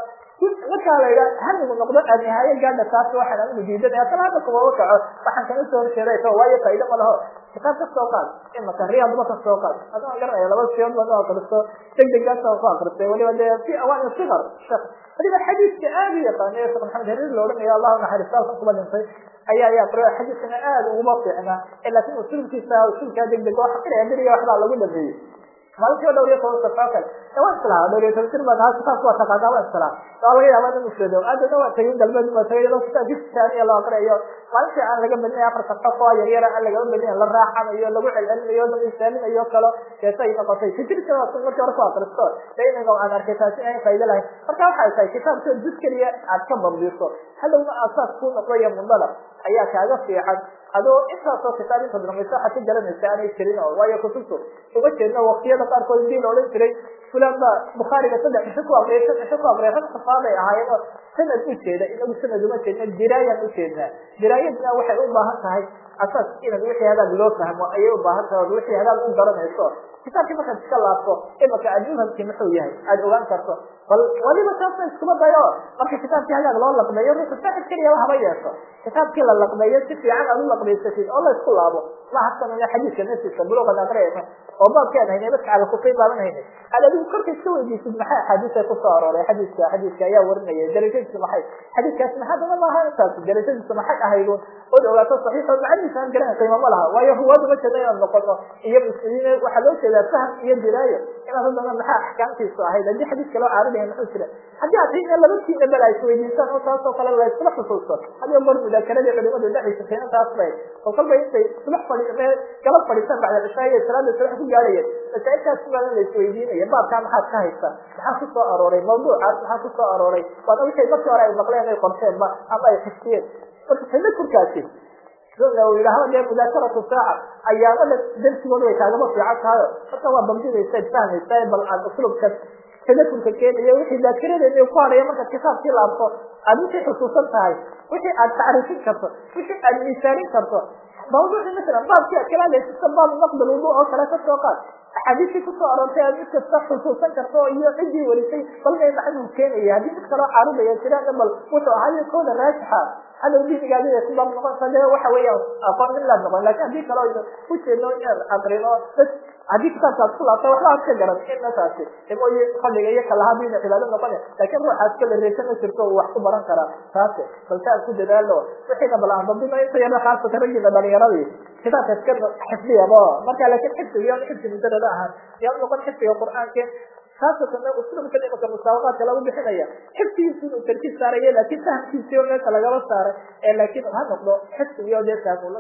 markaa la yidha hamigu noqdo nihaaye gaadha taas waxaan anigu diidanaya asala hadda kumaba kaco waxaan kana soo horjeeday so waayo faa'ido ma laho kitaab ka soo qaad imaka riyaadba ka soo qaad adaan garanaya laba siyood baan u akristo deg degaasa ku akristay waliba dee fi awaani sikar shek waliba xadiiska aada u yaqaanay sheekh maxamed hariir la odhanayo allahu naxariista halkan kuba dhintay ayaa ayaa qr xadiiskana aada uguma fiicna laakin usulkiisa usulkaa deg deg waxa filaya beriga waxbaa lagu dhameeyey maalintii dhowr iyo toban safaa kale waa islaha dhowr iyo toban sir baa nahaa kitaabka waa taqaanaa waa islaha waa laga yaaba in usheedo aadana waa tagay galbeed waa tagay iyadoo kitaabki taaniya loo aqriyayo maalintii aan laga badinay afar safo oo yar yara aan lagaba badinayo la raaxanayo lagu celcelinayo la misaalinayo kalo keesay noqotay fikirka waa markii hore ku akristo dee inaga aan arkay taasi inay faa'ido lahayn marka waxay tahay kitaabka juz keliya aad ka bambiso hadhowna asaas ku noqdo iyo mundalab ayaa kaaga fiican adoo intaasoo kitaab inta dhamayso waxaad ka garanaysa aanay jirin oo waayo kutubtu uma jeedno waktiyada qaarkood intii la odhan jiray fulan baa bukhaariga saddex cisho ku aqriyay sad cisho ku aqriyay rag safaaday ahaayeenoo sanad u jeeda inagu sanad uma jeedna diraayaan u jeednaa diraayadna waxay u baahan tahay asaas inaad wixii hadaag loo fahmo ayay u baahan tahay od wixii hadaag u garanayso kitaabkii markaad iska laabto imaka aad muhamkii muxuu yahay aada ogaan karto bal waliba taasna iskuma dayo marka kitaabkii hagaag loo laqbeeyo ruuxu saaxib keliyaba haba yeesho kitaabkii la laqbeeyo si fiican aad u laqbaysatid oo la isku laabo mahasanana xadiiska naftiisa buluuqan aqriyaysa oo baabkeen haynay dadka cala kufay baaban haynay aad adigu korka iska weydiisid maxay axaadiisa kusoo arooray xadiiska xadiiska ayaa warinaya darajadiisa maxay xadiiskaasi maxadana maaha intaas darajadiisa maxay ahaydun ood ogaato saxiix oo macanihiisa aan garan qiimo ma laha waayo huwaadu ma jeeda inaan noqono iyo muslimiin waxaa loo jeedaa faham iyo diraayo inaad haddana maxaa axkaamtiisu ahayd haddii xadiiska loo caaridaya muxuu jira haddii aad tiina labadkiina bal ay isweydiisaan oo taas oo kale la iskula xusuusto hadiyo goor mudaakeradii culimadu dhexaysa keena taas bay oo kolba intay subax fadhi galab fadhiisaan bacda cishaa iyo salaada subax ku gaadhayeen masaailkaas badan la isweydiinaya baabkaa maxaad ka haysa maxaa ku soo arooray mawduucaas maxaa ku soo arooray waana wixii markii hore ay maqleen ay qorteenba ama ay xifdiyeen marka tadakurkaasi yidhaahda dee mudaakaratu saaca ayaamada darsigooda way kaagama fiican tahayo marka waa bamdinaysa ad fahmaysa bal aan uslubka tadakurka keenayo wixii daakiradeena ku hadhaya markaad kitaabkii laabto aad wixii xusuusan tahay wixii aad tacriifin karto wixii aad miisaanin karto mawduuci masalan baabkii aad kala hadlaysa baab naqdal wudu oo kale ka soo qaad axaadiistii kusoo aroortay aad mid kasta xusuusan karto iyo ciddii warisay bal may maxaduu keenaya haddii mid kaloo caarudaya jiraan bal wuxuu ahayo kooda raajixa hadow diinigaadida ku baab noqonta dee waxa weeyaan aqoon min laad noqon lakin haddii kaloo ujeedno inaan aqrino bas haddii kitaabka ad ku laabta waxba ad ka garan ina taasi mooye fadhiga iyo kalahaa diina cibaado noqone laakin ruuxaas kala reysa ma jirto uu wax ku baran karaa taasi balse aan ku dadaalo wixiina bal aan dabdino inta yaro khaasatan raggiina dhalinyaradii kitaabka iska xifdiyabo marka laakin xifdiga yan xifdi mujarada ahaan yaa noqon xifdiga qur'aanka khaasatan uslubka imaka musaabaqaadka lagu bixinaya xifdigiisi inuu tarkiis saarayo laakin fahamkiisi oo meesha lagaba saaray ee laakin ha noqdo xifdigiyo dee fahmula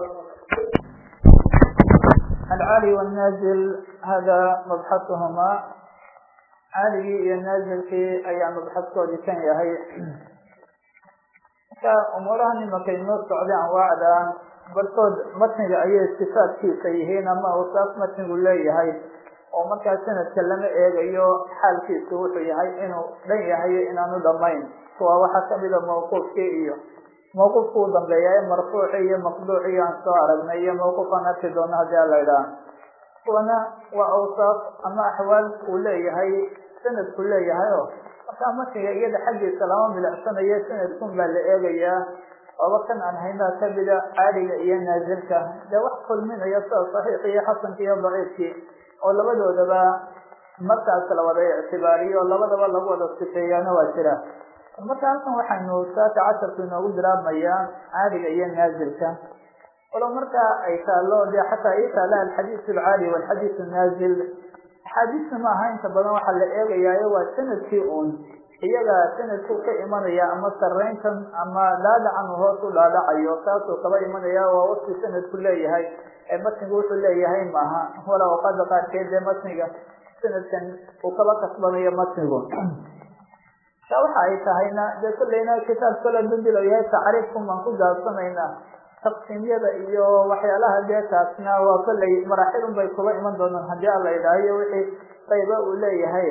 العالي والنازل هذا مبحثهما caaligii iyo naazilkii ayaa mabxadkoodii kan yahay marka umuurahan imakay noo socday anwaacda barkood matniga ayay sifaadkiisa yihiin ama usaaf matnigu leeyahay oo markaa sanadka lama eegayo xaalkiisu wuxuu yahay inuu dhan yahay inaanu dhamayn kuwa waxaa kamida mawquufkii iyo mawquufku u dambeeya ee marfuuci iyo maqduuci aan soo aragnay iyo mawquufaan arki doono haddii a la idhaha kuwana waa awsaaf ama axwaal uu leeyahay sanadku leeyahay o markaa markiga iyada xaggiisa lama milicsanayo sanadkun baa la eegayaa ooba kan aan haynaa kamida caaliga iyo naazilka dee wax kulminaya sida saxiix iyo xasanka iyo daciifkii oo labadoodaba markaas la wada ictibaariyo oo labadaba lagu wada sifeeyaana waa jira marka halkan waxaynu saaka casharku inoogu bilaabmayaa caaliga iyo naazilka walow markaa ay taalo de xataa ii taala alxadiis alcaali walxadiis naazil axaadiista ma aha inta badan waxaa la eegayaayo waa sanadkii uun iyaga sanadku ka imanaya ama sarayntan ama dhaadhacan uu hoos u dhaadhacayo taasuu kaba imanaya waa waqti sanadku leeyahay ee matnigu wuxuu leeyahay maaha wala awqaada qaarkeed ee matniga sanadkan uu kaba kasbanayo matnigu ta waxa ay tahayna dee kolleyna kitaab kale dundil oo yahay tacriifkun baan ku gaabsanaynaa taqsiimyada iyo waxyaalaha dee taasna waa kolley maraaxilun bay kuba iman doonaan haddii ala idhaahiyo wixii qayba uu leeyahay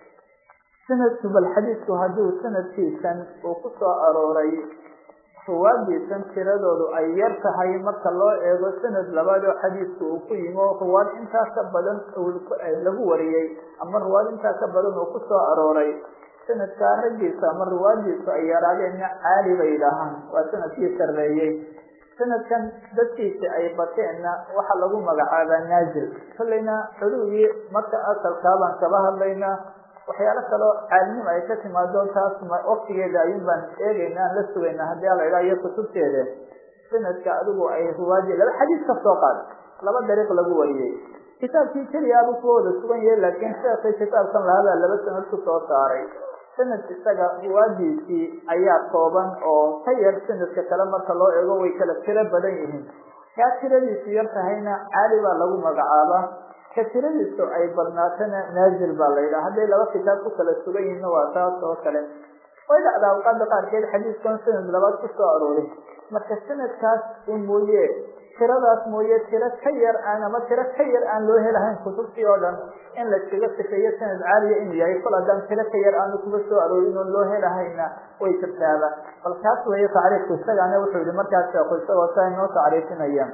sanadku bal xadiidku hadduu sanadkiisan uu ku soo arooray ruwaadiisan tiradoodu ay yar tahay marka loo eego sanad labaad oo xadiidku uu ku yimi oo ruwaad intaa ka badan lagu wariyey ama ruwaad intaa ka badan uu ku soo arooray sanadkaa raggiisa ama ruwaadiisu ay yaraadeenna caali bay yidhaahaan waa sanadkii sarreeyey sanadkan dadkiisi ay bateenna waxaa lagu magacaabaa naazil kollayna xuluugii marka asalkaabaan kaba hadlaynaa waxyaalo kaloo caalinimo ay ka timaado taas waktigeeda ayun baan eegayna aan la sugayna haddii ala idhaha iyo kutubteeda sanadka adigu ay ruwaadi laba xadiis ka soo qaad laba dariiq lagu wariyey kitaabkii keliya abu kuwa wada sugan yahay laakiin sheekii kitaabkan lahadaa laba sanad ku soo saaray sanad isaga ruwaadiisii ayaa kooban oo ka yar sanadka kale marka loo eego way kala tiro badan yihiin kaa tiradiisu yar tahayna caali baa lagu magacaabaa ka tiradiisu ay badnaatana naazil baa la yidhaha hadday laba kitaab ku kala sugan yihiinna waa taas oo kale way dhacdaa awqaada qaarkeed xadiiskan sanad labaad ku soo arooray marka sanadkaas un mooye tiradaas mooye tiro ka yar aan ama tiro ka yar aan loo helahayn kutubtii oo dhan in layskaga sifeeyo sanad caaliya inuu yahay kol haddaan tiro ka yar aanu kuga soo aroorin oon loo helahayna way jirtaaba bal kaas weeye tacriifku isagaana wuxuu yihi markaas sheeku isagoo saa inoo tacriifinayaan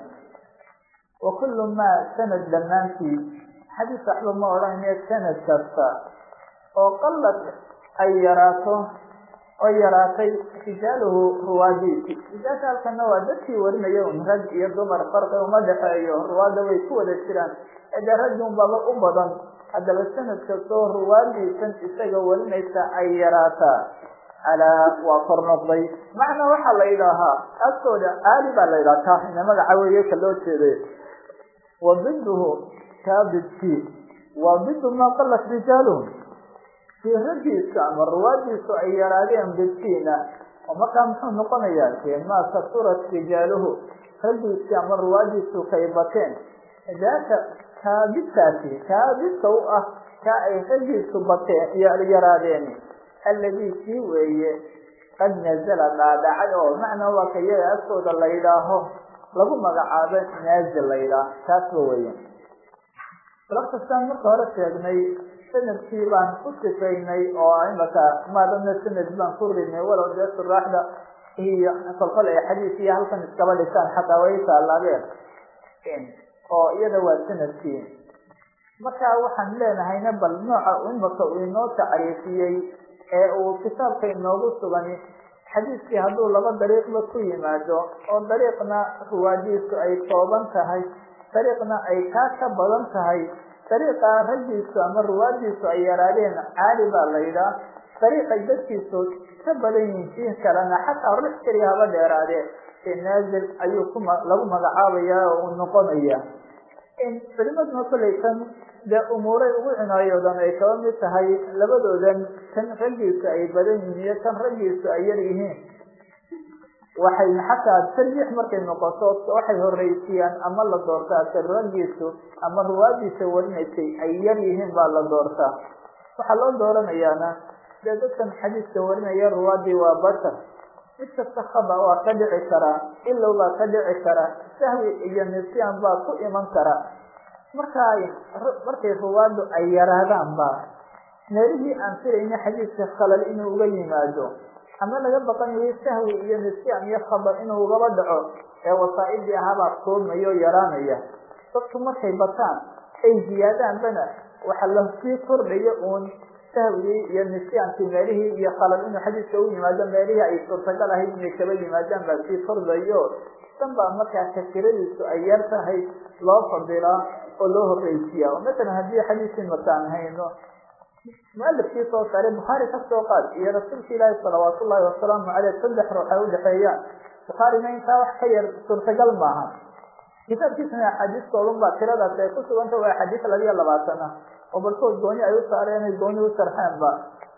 wa kullu maa sanad dhammaantii xadiis waxba ma odhanaya sanad kasta oo qalad ay yaraato oo yaraatay rijaaluhu ruwaadiisi rijaasha halkana waa dadkii warinaya un rag iyo dumar farqi uma dhexeeyo ruwaadda way ku wada jiraan ede raggi unbaba u badan haddaba sanad kastoo ruwaadiisan isaga warinaysa ay yaraataa alaa waa kor noqday macnaa waxaa la yidhaahaa agtooda caali baa la yidhaha ka ina magaca weeye ka loo jeeday wa biduhu kaa bidkii waa bidu maa qalat rijaaluhum si raggiisa ama ruwaadiisu ay yaraadeen bidkiina oo markaa muxuu noqonayaa ke maa kasurat rijaaluhu raggiisi ama ruwaadiisu kay bateen daaka kaabidkaasi kaabidka u ah kaa ay raggiisu bateen yaraadeen alladii kii weeye qad nazala dhaadhacay oo macnaa waa ka iyaga agtooda la yidhaaho lagu magacaabo naazil la yidhaaho taasba weeye laftastaan marka hore sheegnay sanadkii baan ku sifaynay oo imaka maadana sanad baan ku rinay walow dee suraaxda iyo kolkol ay xadiis iyo halkan iskaba dhisaan xataa way taalaabeen oo iyada waa sanadkii marka waxaan leenahayna bal nooca imaka uu inoo tacriifiyey ee uu kitaabka inoogu sugan xadiiskii hadduu laba dariiqba ku yimaado oo dariiqna ruwaadiisu ay kooban tahay dariiqna ay kaa ka badan tahay dariiqa raggiisu ama ruwaadiisu ay yaraadeen caali baa la yidhaah dariiqay dadkiisu ka badan yihiin sii kalena xataa rux keliya haba dheeraadee ee naazil ayuu ku lagu magacaabaya oo uu noqonaya culimaduna kolleytan dee umuuray ugu cinaayoodan ay kaba mid tahay labadoodan kan raggiisu ay badan yihiin iyo kan raggiisu ay yar yihiin waxay xataa tarjiix markay noqoto waxay horeysiiyaan ama la doortaa kan raggiisu ama ruwaadiisa warinaysay ay yar yihiin baa la doortaa waxaa loo dooranayaana dee dadkan xadiiska warinaya ruwaadii waa bashar mid kasta khaba waa ka dhici karaa ilow baa ka dhici kara sahwi iyo nisyaan baa ku iman kara marka markay ruwaadu ay yaraadaanba meelihii aan filayna xadiidka khalal inuu uga yimaado ama laga baqanayo sahwi iyo nisyaan iyo khabar inuu ugaba dhaco ee wasaa-idii ahaabaa koobmaya oo yaraanaya dadku markay bataan ay ziyaadaanbana waxa lasii kordhayo uun sahwigii iyo nisyaankii meelihii iyo khalal inuu xadiidka u yimaado meelihii ay suurtagal ahayd inay kaba yimaadaan baa sii kordhayo dan baa markaa takiradiisu ay yar tahay loo fadilaa oo loo horreysiyaa oo masalan haddii xadiiskii makaan hayno mualifkii soo saaray bukhaari ka soo qaad iyo rasuulka ilaahi salawaat ullahi wasalaamu caleyh saddex ruux ay udhexeeyaan bukhaarina intaa wax ka yar suurtagal maaha kitaabkiisana axaadiistoodan baa tiradaas ay ku suganta waa axaadiis labiyo labaatan ah oo barkood gooni ay u saareen ay gooni u sarxeenba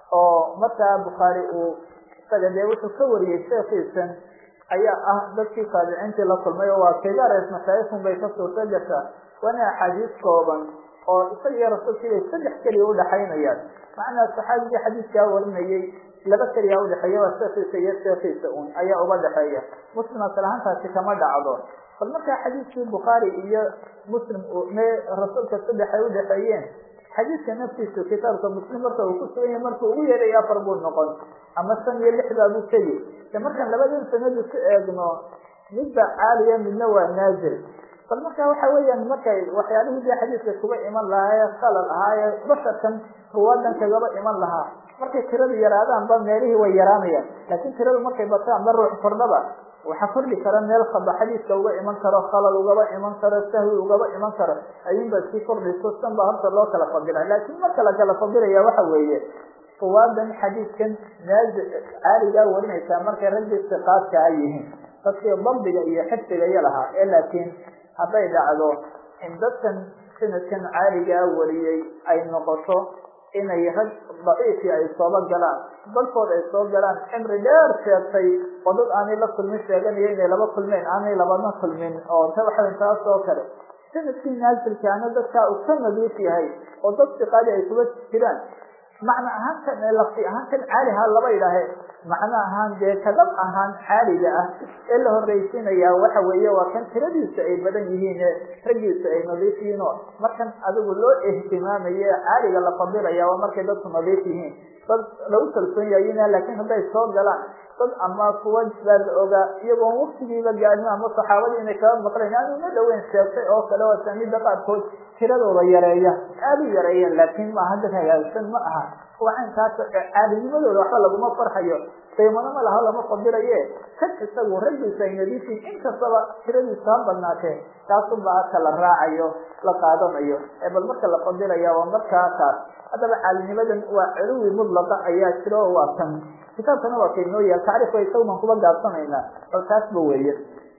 oo markaa bukhaari uu isaga dee wuxuu ka wariyey sheekiisan ayaa ah dadkii taabiciintii la kulmay oo waa kibares mashaayikun bay ka suurta gashaa waana axaadiis kooban oo isaga iyo rasuulka ilay saddex keliya udhaxaynayaan macnaa saxaabigii xadiiskaa warinayey laba keliya udhexeeya waa sheekiisa iyo sheekiisa un ayaa uga dhexeeya muslim asal ahaantaasi kama dhacdo bal markaa xadiiskii bukhaari iyo muslim me rasuulka saddex ay udhexeeyeen xadiidka naftiisu kitaabka muslim marka uu ku sugan yahay markuu ugu yeeray afar buu noqon ama shan iyo lix baa buu tegi de markaan labadan sanadu ku eegno midba caaliya midna waa naazil bal marka waxa weeyaan markay waxyaalihii dee xadiidka kuga iman lahaa ee khalal ahaa ee basharkan ruwaadan kagaba iman lahaa markay tiradu yaraadaanba meelihii way yaraanayaan laakiin tiradu markay bataanba ruux kordhaba waxaa kordhi kara meel khaba xadiiska uga iman karo khalal ugaba iman karo sahwi ugaba iman karo ayuunbaa sii kordhayso san baa horta loo kala fadila laakiin marka la kala fadilaya waxa weeye ruwaadan xadiidkan naazi caaligaa warinaysaa markay raggii siqaadka a yihiin dadkii dabdiga iyo xifdiga iyo lahaa ee laakiin hadday dhacdo in dadkan sanadkan caaligaa wariyey ay noqoto inay rag daciifii ay sooba galaan dalkood ay soo galaan cimri dheer sheegtay oo dad aanay la kulmin sheeganayo inay laba kulmeen aanay labana kulmin oo ta waxaw taas oo kale sanadkii naasilkaana dadkaa uu ka nadiif yahay oo dad siqaadi ay kuga jiraan macna ahaankan lafti ahaankan caaliha laba idhaahe macno ahaan dee kadab ahaan caaliga ah ee la horreysiinaya waxa weeye waa kan tiradiisa ay badan yihiin ee raggiisa ay nadiif yihiin oo markan adigu loo ihtimaamayo ee caaliga la fadilaya waa markay dadku nadiif yihiin dad lagu kalsoon yaayina laakiin hadday soo galaan dad ama kuwa baa la ogaa iyagoon waktigiiba gaadhin ama saxaabadii inay kaba maqlayn aan uma dhaweyn sheegtay oo kale oo sanida qaarkood tiradooda yareeya aada u yareeyeen laakiin maaha dad hagaagsan ma aha wacankaas caadinimadooda waxba laguma farxayo qiimano ma laha lama fadilaye kan isagu raggiisa ay nadiifiin inkastaba tiradiisa ha badnaatee taasunba aka la raacayo la qaadanayo ee bal marka la fadilaya waa markaa taas haddaba caalinimadan waa culuwi mudlaqa ayaa jiro oo waa kan kitaabkana waa kainoo yaal tacriifka isagu baan kuba gaabsanaynaa bal taasba weeye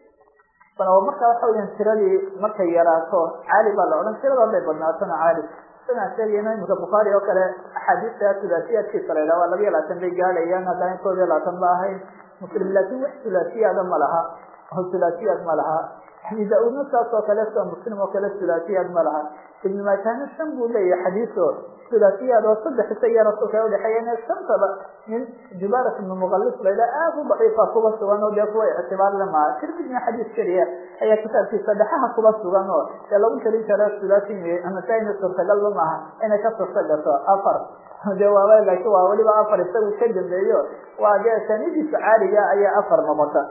marka waxa weyan tiradii markay yaraato caali baa la odhan tirada hadday badnaatona caali siaan sheegayna imika bukhaari oo kale axaadiista sulaasiyaadkiisa la yidhaha waa labiya labaatan bay gaadhayaan haddana kood iyo labaatan ba ahayn muslim laakin wax sulaasiyaada ma laha oo sulaasiyaad ma laha abi da-uudna saas oo kale sida muslim oo kale sulaasiyaad ma laha ibnu maajahna shan buu leeyahay xadiiso sulaasiyaad oo saddex isagiyo rasuulka ay udhexeeyeen shantaba nin jubarat ibnu muqalis layidhaha aad u daciifa kuba sugan oo dee kuwa ictibaar le maha tirmidna xadiis keliya ayaa kitaabkiisa dhexaha kuba sugan oo dee lagu tarin karo sulaasi nasaa-ina suurtagalba maaha inay ka surta gato afar de waaba laakiin waa weliba afar isagu ka dambeeyo waa dee sanidiisa caaliga ayaa afar noqota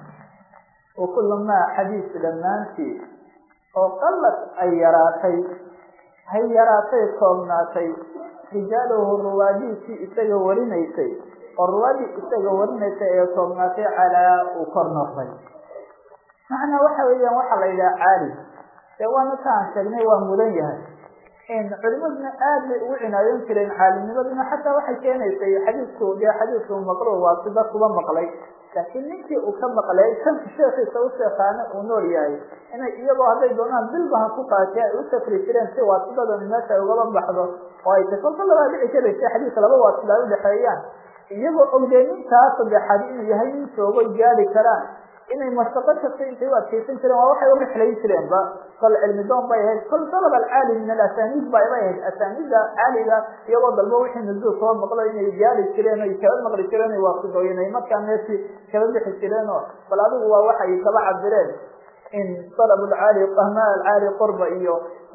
wakulu maa xadiis dhammaantii oo qalad ay yaraatay hay yaraatay koobnaatay rijaaluhu ruwaadiisii isaga warinaysay oo ruwaadii isaga warinaysay ee koobnaatay calaa uu kor noqday macnaa waxa weeyaan waxaa la yidhaha caali dee waana ka aan sheegnay waa mudan yahay culimaduna aad bay ugu cinaayoon jireen caalimnimaduna xataa waxay keenaysay xadiisku dee xadiisku maqluub waa sida kuba maqlay laakiin ninkii uu ka maqlay kanka sheekiisa u sheekaana uu nool yahay inay iyagoo hadday doonaan bilbaha ku qaatay ay u safri jireen si waasidadan meesha ay ugaba baxdo oo ay ta kolka labaa dhici karaysa xadiiska laba waasida ay udhexeeyaan iyagoo ogdee ninkaa saddexaad inuu yahay nin joogoy gaadi karaan inay mashaqo kasta intay u adkeysan jireen waa waxay urixlayn jireenba kol cilmi doon bay ahayd kol dalab alcaali min alasaniid ba bay ahayd asaniida caaliga iyagoo dalbo wixii nuzuul kaba maqlo inay gaadi jireen ay kaba maqli jireen ay waasidooyen ay markaa meeshii kaba bixi jireen oo bal adigu waa waxay kaba cabireen in dalab alcaali qahmaa alcaali qurba iyo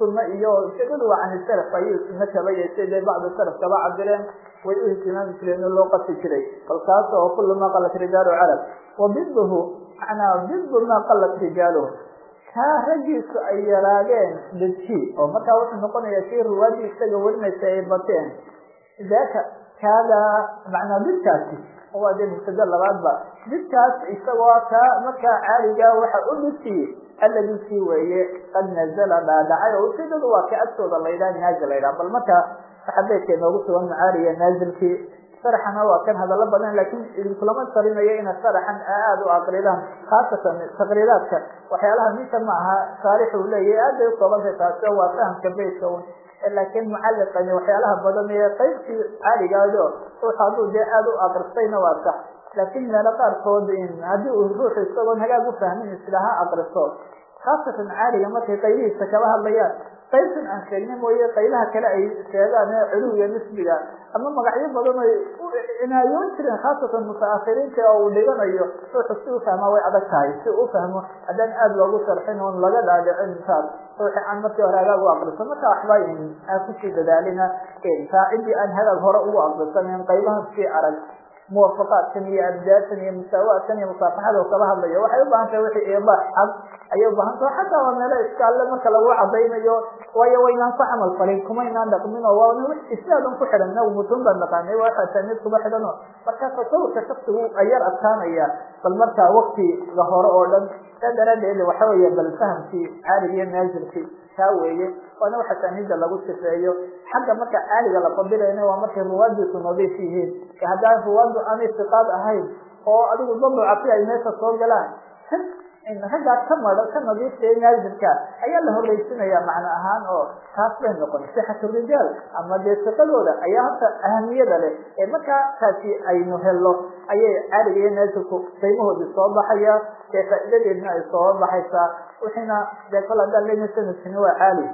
sunno iyo ujeedadu waa can salaf ayuu sunno kaba yeeshay dee bacdu salaf kaba cabireen way u ihtimaami jireen oo loo qasi jiray kolkaas oo kulu maa qalat rijaalu carab wa biduhu macnaa bidu maa qalat rijaaluhu kaa raggiisu ay yaraadeen deji oo markaa wuxuu noqonayaa kii ruwaadii isaga warinaysa ay bateen daaka kaada macnaa didkaasi waa dee mubtada labaadba didkaas isagoo kaa markaa caaliga waxa u dhigtiyey alladii kii weeye qad nazala dhaadhacay oo ujeedadu waa ka agtooda laydhaha naazil laydhaha bal markaa waxa beydka inoogu sugan macaaliya naazilkii sharxana waa kan hadallo badan laakiin idinkulama talinayo ina sharaxan aada u aqridaan khaasatan taqriiraadka waxyaalaha ninka ma aha shaarix uu leeyahy aad bay ukoobantay taasi oo waa fahamka beytka un laakiin mucalliqani waxyaalaha badan ee qaybtii caaligaado ruux hadduu dee aada u akristayna waa sax laakiin meelo qaarkood haddii uu ruuxu isagoon hagaag u fahmin islaha akristo khaasatan caaliga markay qaybihiisa kala hadlayaan qaybtan aan sheegnay mooye qaybaha kale ay sheegaan ee culuwiga nisbiga ama magacyo badan ay u cinaayoon jireen khaasatan mutaakhiriinta oo uu dhiganayo ruuxu si u fahmaa way adag tahay si u fahmo haddaan aada loogu sharxin oon laga dhaadhicin taas ruuxi aan markii hore hagaag u akriso marka waxba aan kusii dadaalina taa ciddii aan hagaag hore ugu akrisanen qaybahan sii arag muwafaqaadkan iyo abdaadkan iyo musaawaadkan iyo musaafaxada kala hadlayo waxay ubaahan tahay wixii iibaax cad ayay ubaahan tahay xataa waa meelo iskaalle marka lagu cadaynayo waayo waynaan ku camal falin kumaynaan dhaqmin oo waa isnaadan ku xidhan nagu mutun baan naqaanay waa xasaanid kuma xidhan oo markaa tasawurka shaksigu ayar adkaanaya bal markaa waktiga hore oo dhan saa daraadeed waxa weeye bal fahamkii caaliga iyo naazilkii taa weeye waana waxa saanida lagu sifeeyo xagga marka caaliga la fadilayna waa markay ruwaadiisu nadiif yihiin haddaan ruwaadu aanay siqaad ahayn oo adigu daducafi ay meesha soo galaan raggaa ka mada ka nadiifta ee naazilka ayaa la horreysinaya macno ahaan oo taas bay noqon sixatu rijaal ama dee siqadooda ayaa horta ahamiyada leh ee markaa taasi aynu helno ayay caaliga iyo naazilku qiimahoodii soo baxaya dee faa'iidadeedna ay soo baxaysaa wixiina dee kol haddaan lena sanadkini waa caali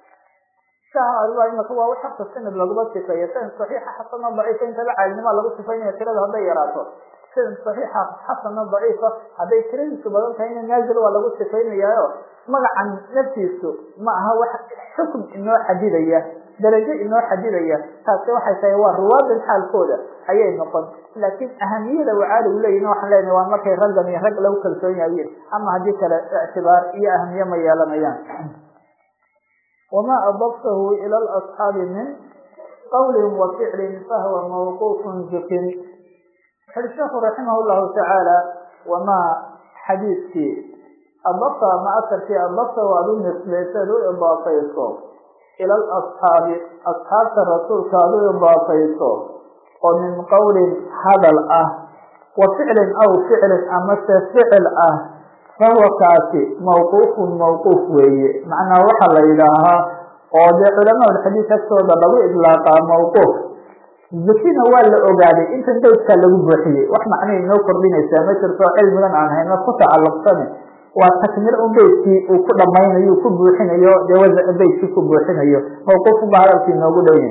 imaka waa wax horta sanad laguma sifeeyo sanad saxiixa xasano daciifa intaba caalinima lagu sifaynaya tirada hadday yaraato sanad saxiixa xasano daciifa hadday tiradiisu badan tahayna naazil waa lagu sifaynayaayo magacan naftiisu ma aha wax xukm inoo xadidaya darajo inoo xadidaya taasi waxay tahay waa ruwaadan xaalkooda ayay noqon laakiin ahamiyada wacaaligu leeyihin waxaan leenahay waa markay raggan iyo rag lagu kalsoon yahiin ama haddii kale ictibaar iyo ahamiye ma yeelanayaan wma adaftahu ila alasxaabi min qawlin wa ficlin fahwa mawquufun zukin wuxuui sheekhu raximah llahu tacaala wamaa xadiidkii adafta ma asarkii adaftahu aad u nisbayseed u idaafayso ila alasxaabi asxaabta rasuulka aad u idaafayso oo min qawlin hadal ah wa ficlin aw ficlin amase ficil ah fahuwa kaasi mawquufun mawquuf weeye macnaa waxaa la yidhaahaa oo dee culamaa xadiis agtooda lagu idlaaqaa mawquuf zikina waa la ogaaday intan beydkaa lagu buuxiyey wax macnay inoo kordhinaysaa ma jirto cilmigan aan hayno ku tacalluqsane waa takmir un beydkii uu ku dhamaynayo ku buuxinayo dee wasaca beydkii ku buuxinayo mawquufun ba hadalkii inoogu dhowya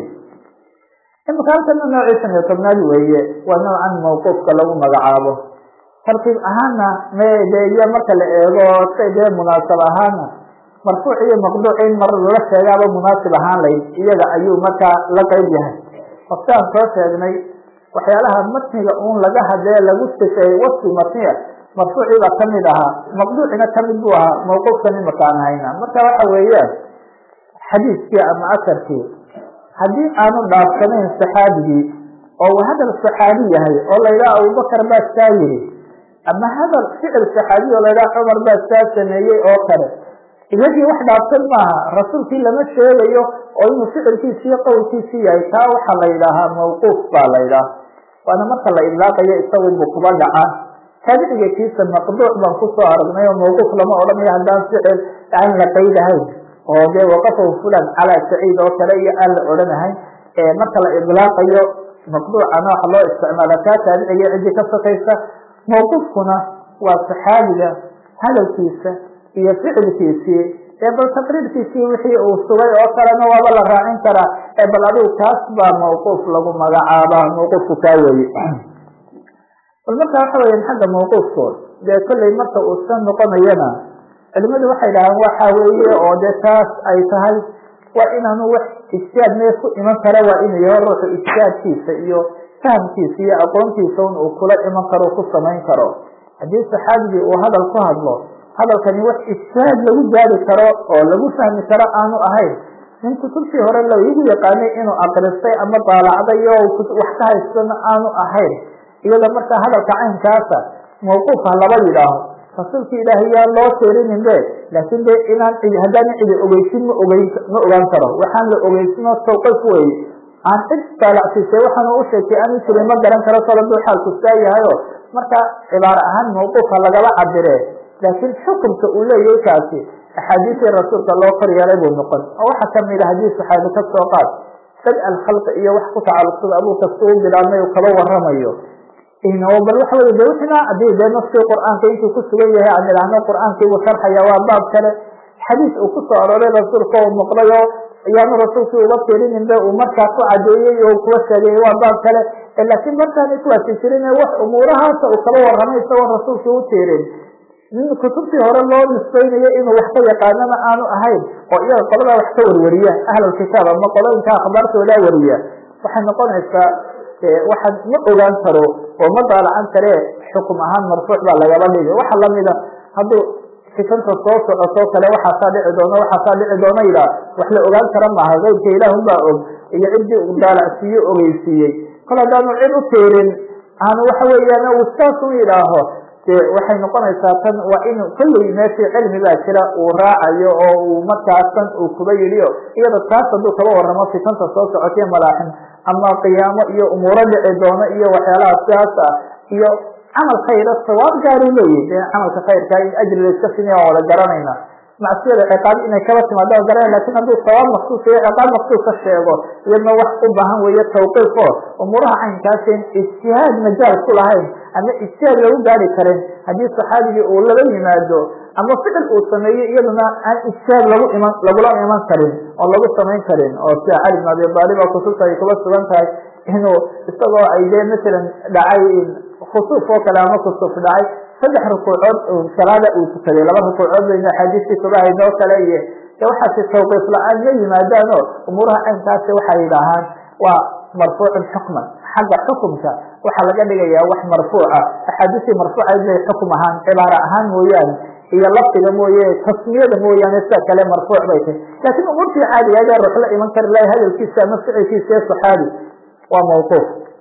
imika halkana noociisan iyo tobnaad weeye waa noocan mawquufka lagu magacaabo tartiib ahaana mde iyo marka la eego say dee munaasab ahaana marfuuc iyo maqduuc in mar lala sheegaaba munaasib ahaan layd iyaga ayuu markaa la qeyb yahay waftaan soo sheegnay waxyaalaha matniga uun laga hadee lagu sifeeyey wasfi matniya marfuucii baa kamid ahaa maqduucina kamid buu ahaa mawquufkan imaka aan hayna marka waxa weeyaan xadiiskii ama asarkii haddii aanu dhaafsanayn saxaabigii oo hadal saxaabi yahay oo la yidhaha abubakar baa saa yiri ama hadal ficil saxaabiy oo laydhaha cumar baa saa sameeyey oo kale iyagii wax dhaafsan maaha rasuulkii lama sheegayo oo inuu ficilkiisiiyo qowlkiisii yahay taa waxaa la yidhaahaa mawquuf baa la ydhaha waana marka la idlaaqayo isagunbu kuba dhaca taabiciga kiisa maqduuc baan kusoo aragnay oo mawquuf lama odhanayo haddaan ficil aan la qaydahayn oo dee waqafahu fulan calaa saciid oo kale iyo aan la odhanahayn marka la idlaaqayo maqduucana waxa loo isticmaala kaa taabiciga ciddii ka sokaysa mawqufkuna waa saxaabiga hadalkiisa iyo ficilkiisii ee bal taqriirkiisii wixii uu sugay oo kalena waaba la raacin karaa ee bal adigu kaas baa mawquuf lagu magacaabaa mawquufku kaa weye bal marka waxa weya xagga mawquufkood dee kolley marka uu san noqonayana culimadu waxay dhahaan waxa weeye oo dee taas ay tahay waa inaanu wax ijtihaad mee ku iman kara waa inuu yaho ruuxu ijtihaadkiisa iyo fahamkiisa iyo aqoontiisa un uu kula iman karo ku samayn karo haddii saxaabigii uu hadal ku hadlo hadalkani wax ijtihaad lagu gaari karo oo lagu fahmi karo aanu ahayn nin kutubtii hore laigu yaqaanay inuu akristay ama daalacday oo wax ka haystana aanu ahayn iyada markaa hadalka caynkaasa mawquuf ha laba yidhaaho rasuulka ilaahay yaa loo teerinin be laakin de inaan cidi haddaan cidi ogeysin ma ogeyn ma ogaan karo waxaan la ogeysinoo tawqif wey aan cid daalacsiisay waxaan u sheegtay aanu jirin ma garan karo kol haduu xaalku saa yahayo marka cibaaro ahaan mawquufha lagala cabire laakiin xukunka uu leeyahay kaasi axaadiistii rasuulka loo kor yeelay buu noqon oo waxaa kamid a haddii saxaabi ka soo qaad sad alkhalqi iyo wax ku tacalluqsada abuu kasta u bilaabmay uu kaba waramayo bal waxa wey de wixina hadii dee naskii qur'aanka intuu ku sugan yahay aan idhaahno qur'aankiibuu sharxaya waa baab kale xadiis uu kusoo arooray rasuulka uu maqlay oo ayaanu rasuulkii uga tirinin be uu markaa ku cadeeyey oo kuwa sheegay waa baab kale laakiin markaanay kuwaasi jirin wax umuurahaasa uu kala waramay isagoo rasuulkii u tirin nin kutubtii hore loo nisbaynayo inuu wax ka yaqaanana aanu ahayn oo iyaga qoladaa wax ka warwariya ahlalkitaab ama qolooyinka akhbaartoodaa wariya waxay noqonaysaa waxaan ma ogaan karo oo ma daalacan kare xukum ahaan marfuuc baa lagaba dhigi waxa lamida hadduu fikanta soo socoto kale waxaasaa dhici doona waxaasaa dhici doona yidhaah wax la ogaan kara maaha keybka ilaahun baa og iyo ciddii u daalacsiiye ogeysiiyey kol haddaanu cid u tiirin aanu waxa weeyaan uu saasun yidhaaho de waxay noqonaysaa tan waa in kolley meeshii cilmi baa jira uu raacayo oo uu markaasan uu kuba yidhiyo iyada taas hadduu kaba waramo fitanta soo socotiyo malaaxin ama qiyaamo iyo umuuro dhici doono iyo waxyaalaha sidaas ah iyo camal khayra sawaab gaaruu leeyahy de camalka khayrka in ajri layska simiya waan wada garanayna macsiyada ciqaab inay kaba timaado garana lakin hadduu sawaab maksuus iyo ciqaab maksuus ka sheego iyadna wax u baahan weeye tawqiif o umuuraha caynkaasen ijtihaad majaal ku lahayn ama ijtihaad lagu gaari karin haddii saxaabigii uu lala yimaado ama ficil uu sameeyo iyaduna aan ijtihaad lagu iman lagula iman karin oo lagu samayn karin oo sida cali bin abi aalib oo kutubta ay kuba sugan tahay inuu isagoo ay dee masalan dhacay khusuuf oo kale ama kusuuf dhacay saddex rukuucood salaada uu tukaday laba rukuucood baynu axaadiistii kuba hayd oo kale iyo de waxaasi tawqiif la-aan ma yimaadaan o umuuraha caynkaasi waxay yidhaahaan waa marfuucun xukman xagga xukumka waxaa laga dhigayaa wax marfuuca axaadiistii marfuucayd bay xukum ahaan cibaaro ahaan mooyaane iyo lafdiga mooye tasmiyada mooyaane sida kale marfuuc bay tahy laakiin umuurtii caadiga ayaa ruux la iman kari lahay hadalkiisa ama ficilkiisa ee saxaabi waa mawquuf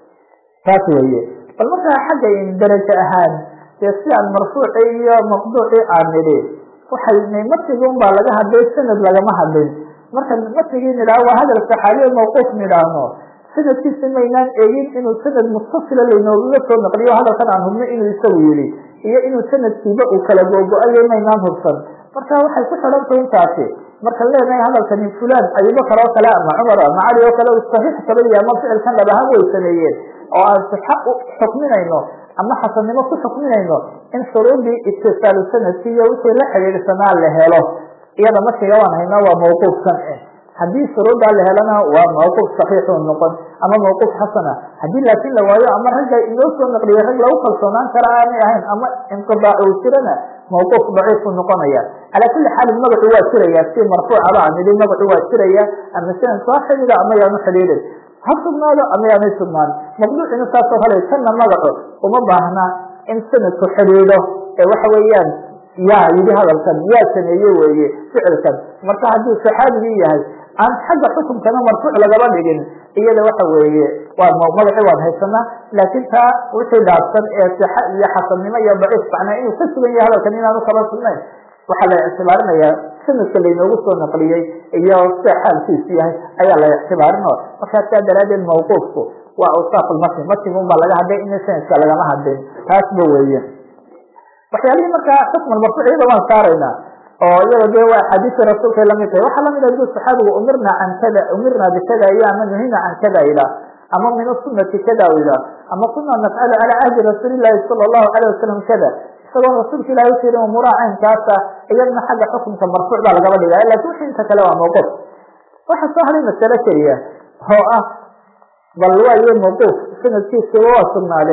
taas weeye bal markaa xagga darajo ahaan dee si aan marfuuci iyo maqduuci aan nidhi waxay matigi un baa laga hadlay sanad lagama hadlin marka matigii nidhaah waa hadal saxaabiya mawquuf nidhaahno sanadkiisa maynaan eegin inuu sanad mustasila laynoogaga soo naqliyo hadalkan aan hubno inuu isagu yihi iyo inuu sanadkiiba uu kala googo-ayo maynaan hubsan marka waxay ku xidhantahy intaasi markaan leenahay hadalkani fulan abubakar oo kale ama cumar ama cali oo kale saxiix kabadiya ama ficilkan dhab ahaan way sameeyeen oo aan sixa u xukminayno ama xasannimo ku xukminayno in shuruudii itisaalu sanadki iyo wixii la xidhiidhsanaa la helo iyada markiga waan haynaa waa mawquufkan eh haddii shuruuddaa la helana waa mawquuf saxiixu noqon ama mawquuf xasana haddii laakin la waayo ama ragga inoo soo naqliyay rag lagu kalsoonaan kara aanay ahayn ama inqidaac uu jirana mawquuf daciifu noqonaya calaa kuli xaalin magacu waa jiraya si marfuucaba aan idhi magacu waa jiraya ama sanad soo xidhiida ama yaanu xidhiidhin ha sugnaado ama yaanay sugnaan maqduucina saasoo kale tanna magacu uma baahna in sanadku xidhiidho ee waxa weeyaan yaa yidhi hadalkan yaa sameeye weeye ficilkan marka hadduu saxaabigii yahay aan xagga xukunkana marfuuc lagaba dhigin iyada waxa weeye waa magaci waan haysanaa laakiin taa wixii dhaafsan ee sixa iyo xasannimo iyo daciif macnaa inuu ka sugan yahay hadalkan inaanu kaba sugnayn waxaa la ictibaarinayaa sanadka laynoogu soo naqliyey iyo sida xaalkiisu yahay ayaa la ictibaarin o markaa saa daraadeed mawquufku waa awsaaq lmatn matnigun baa laga hadlay ina sanadka lagama hadlin taasba weeye waxyaalihii markaa xukm marfuuc iyada waan saaraynaa oo iyada de waa axaadiista rasuulkay lamid tahay waxaa lamid ah du saxaabigu umirna can kada umirna bikada iyo ama nuhina can kada ilah ama min asunati kada ilah ama kuna nafcalu cala cahdi rasuuli llahi sala allahu alayh wasalam kada isagoo rasuulka ilahi utirin umuuraha caynkaasa iyadna xagga xukunka marfuuc baa lagaba dhigaya lakin wixii inta kale waa mawquuf waxaa soo haday masalo keliya oo ah bal waayo mawquuf sanadkiisaba waa sugnaadee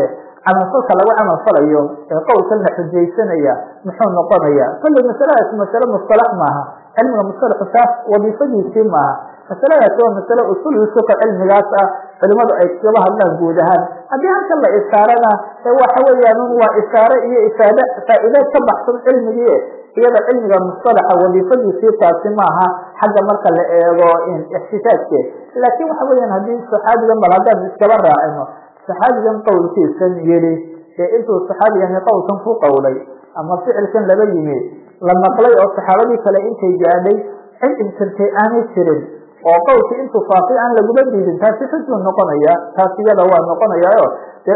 camalfalka lagu camalfalayo ee qowlkan la xujaysanaya muxuu noqonaya kolley masaladaas masale mustalax maaha cilmiga mustalaxu taas wadiifadiisii maaha masaladaasi waa masale usul usuka cilmigaas ah culimadu ay kaba hadlaan guud ahaan haddii halkan la isaarana waxa weeyaan waa isaare iyo ifaade faa'iide ka baxsan cilmigii iyada cilmiga mustalaxa wadiifadiisii taasi maaha xagga marka la eego ixtisaajke laakiin waxa weeyaan haddii saxaabigan bal haddaan iskaba raacino saxaabigan qowlkiisan yidhi ee intuu saxaabigani qowlkan ku qowlay ama ficilkan laba yimi la maqlay oo saxaabadii kale intay gaadhay cid inkirtay aanay jirin oo qowlkii intuu faafay aan laguba diidin taasi xujuu noqonaya taas iyada waa noqonayaayo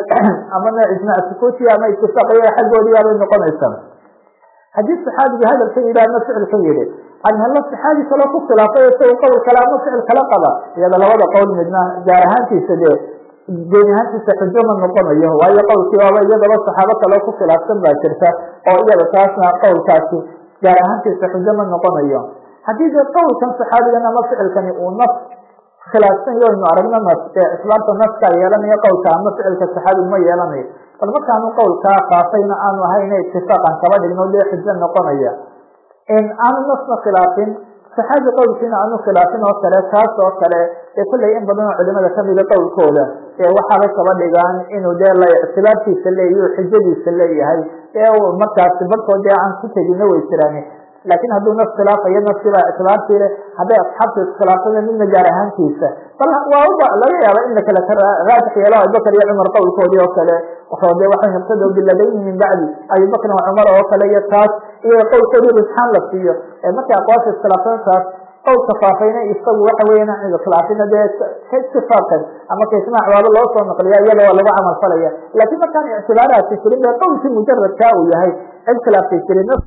ama nooc ijmaac sukuutiya ama itifaaqaya xaggoodiyaa bay noqonaysaa haddii saxaabiga hadalkan yidhi ama ficilkan yidhi anhalo saxaabi kaloo ku khilaafay isaga qowl kale ama ficil kala qaba iyada labada qowl midna gaar ahaantiisa dee geeni ahaantiisa xujo ma noqonayo waayo qowlkii waaba iyadaba saxaabo kaloo ku khilaafsan baa jirta oo iyada taasna qowlkaasi gaar ahaantiisa xujo ma noqonayo haddii dee qowlkan saxaabigan ama ficilkani uu nas khilaafsan yo aynu aragno nas ee islaamta naskaa yeelanayo qowlka ama ficilka saxaabigu ma yeelanayo bal markaanu qowlkaa faafayna aanu ahayna itifaaqan kaba dhigno dee xujo noqonaya aanu nasna khilaafin saxaabi qowlkiina aanu khilaafin oo kale taas oo kale ee kolley in badan oo culimada kamida qowlkooda ee waxaabay kaba dhigaan inuu dee la ictibaartiisa leeyahy xujadiisa leeyahay ee markaasi barkood dee aan ku tegina way jiraan laakiin hadduu nas khilaafayo naskibaa ictibaartii leh hadday asxaabta iskhilaafada midna gaar ahaantiisa bal waa laga yaaba in lakala raajix yeelo abubakar iyo cumar qowlkoodii oo kale waxoo de waxay iqtadaw biladayni min bacdi abibakrin wa cumar oo kale iyo taas iyo qowlkoodii risxaan la siiyo markay aqwaasha iskhilaafsantaas qowlka faafayna isagu waxa weya khilaafina dee itifaaqan ama kaismaac waaba loo soo naqliya iyada waa lagu camal falaya laakiin markaan ictibaaraadka jirin be qowlkii mujaradkaa uu yahay cid khilaaftay jirin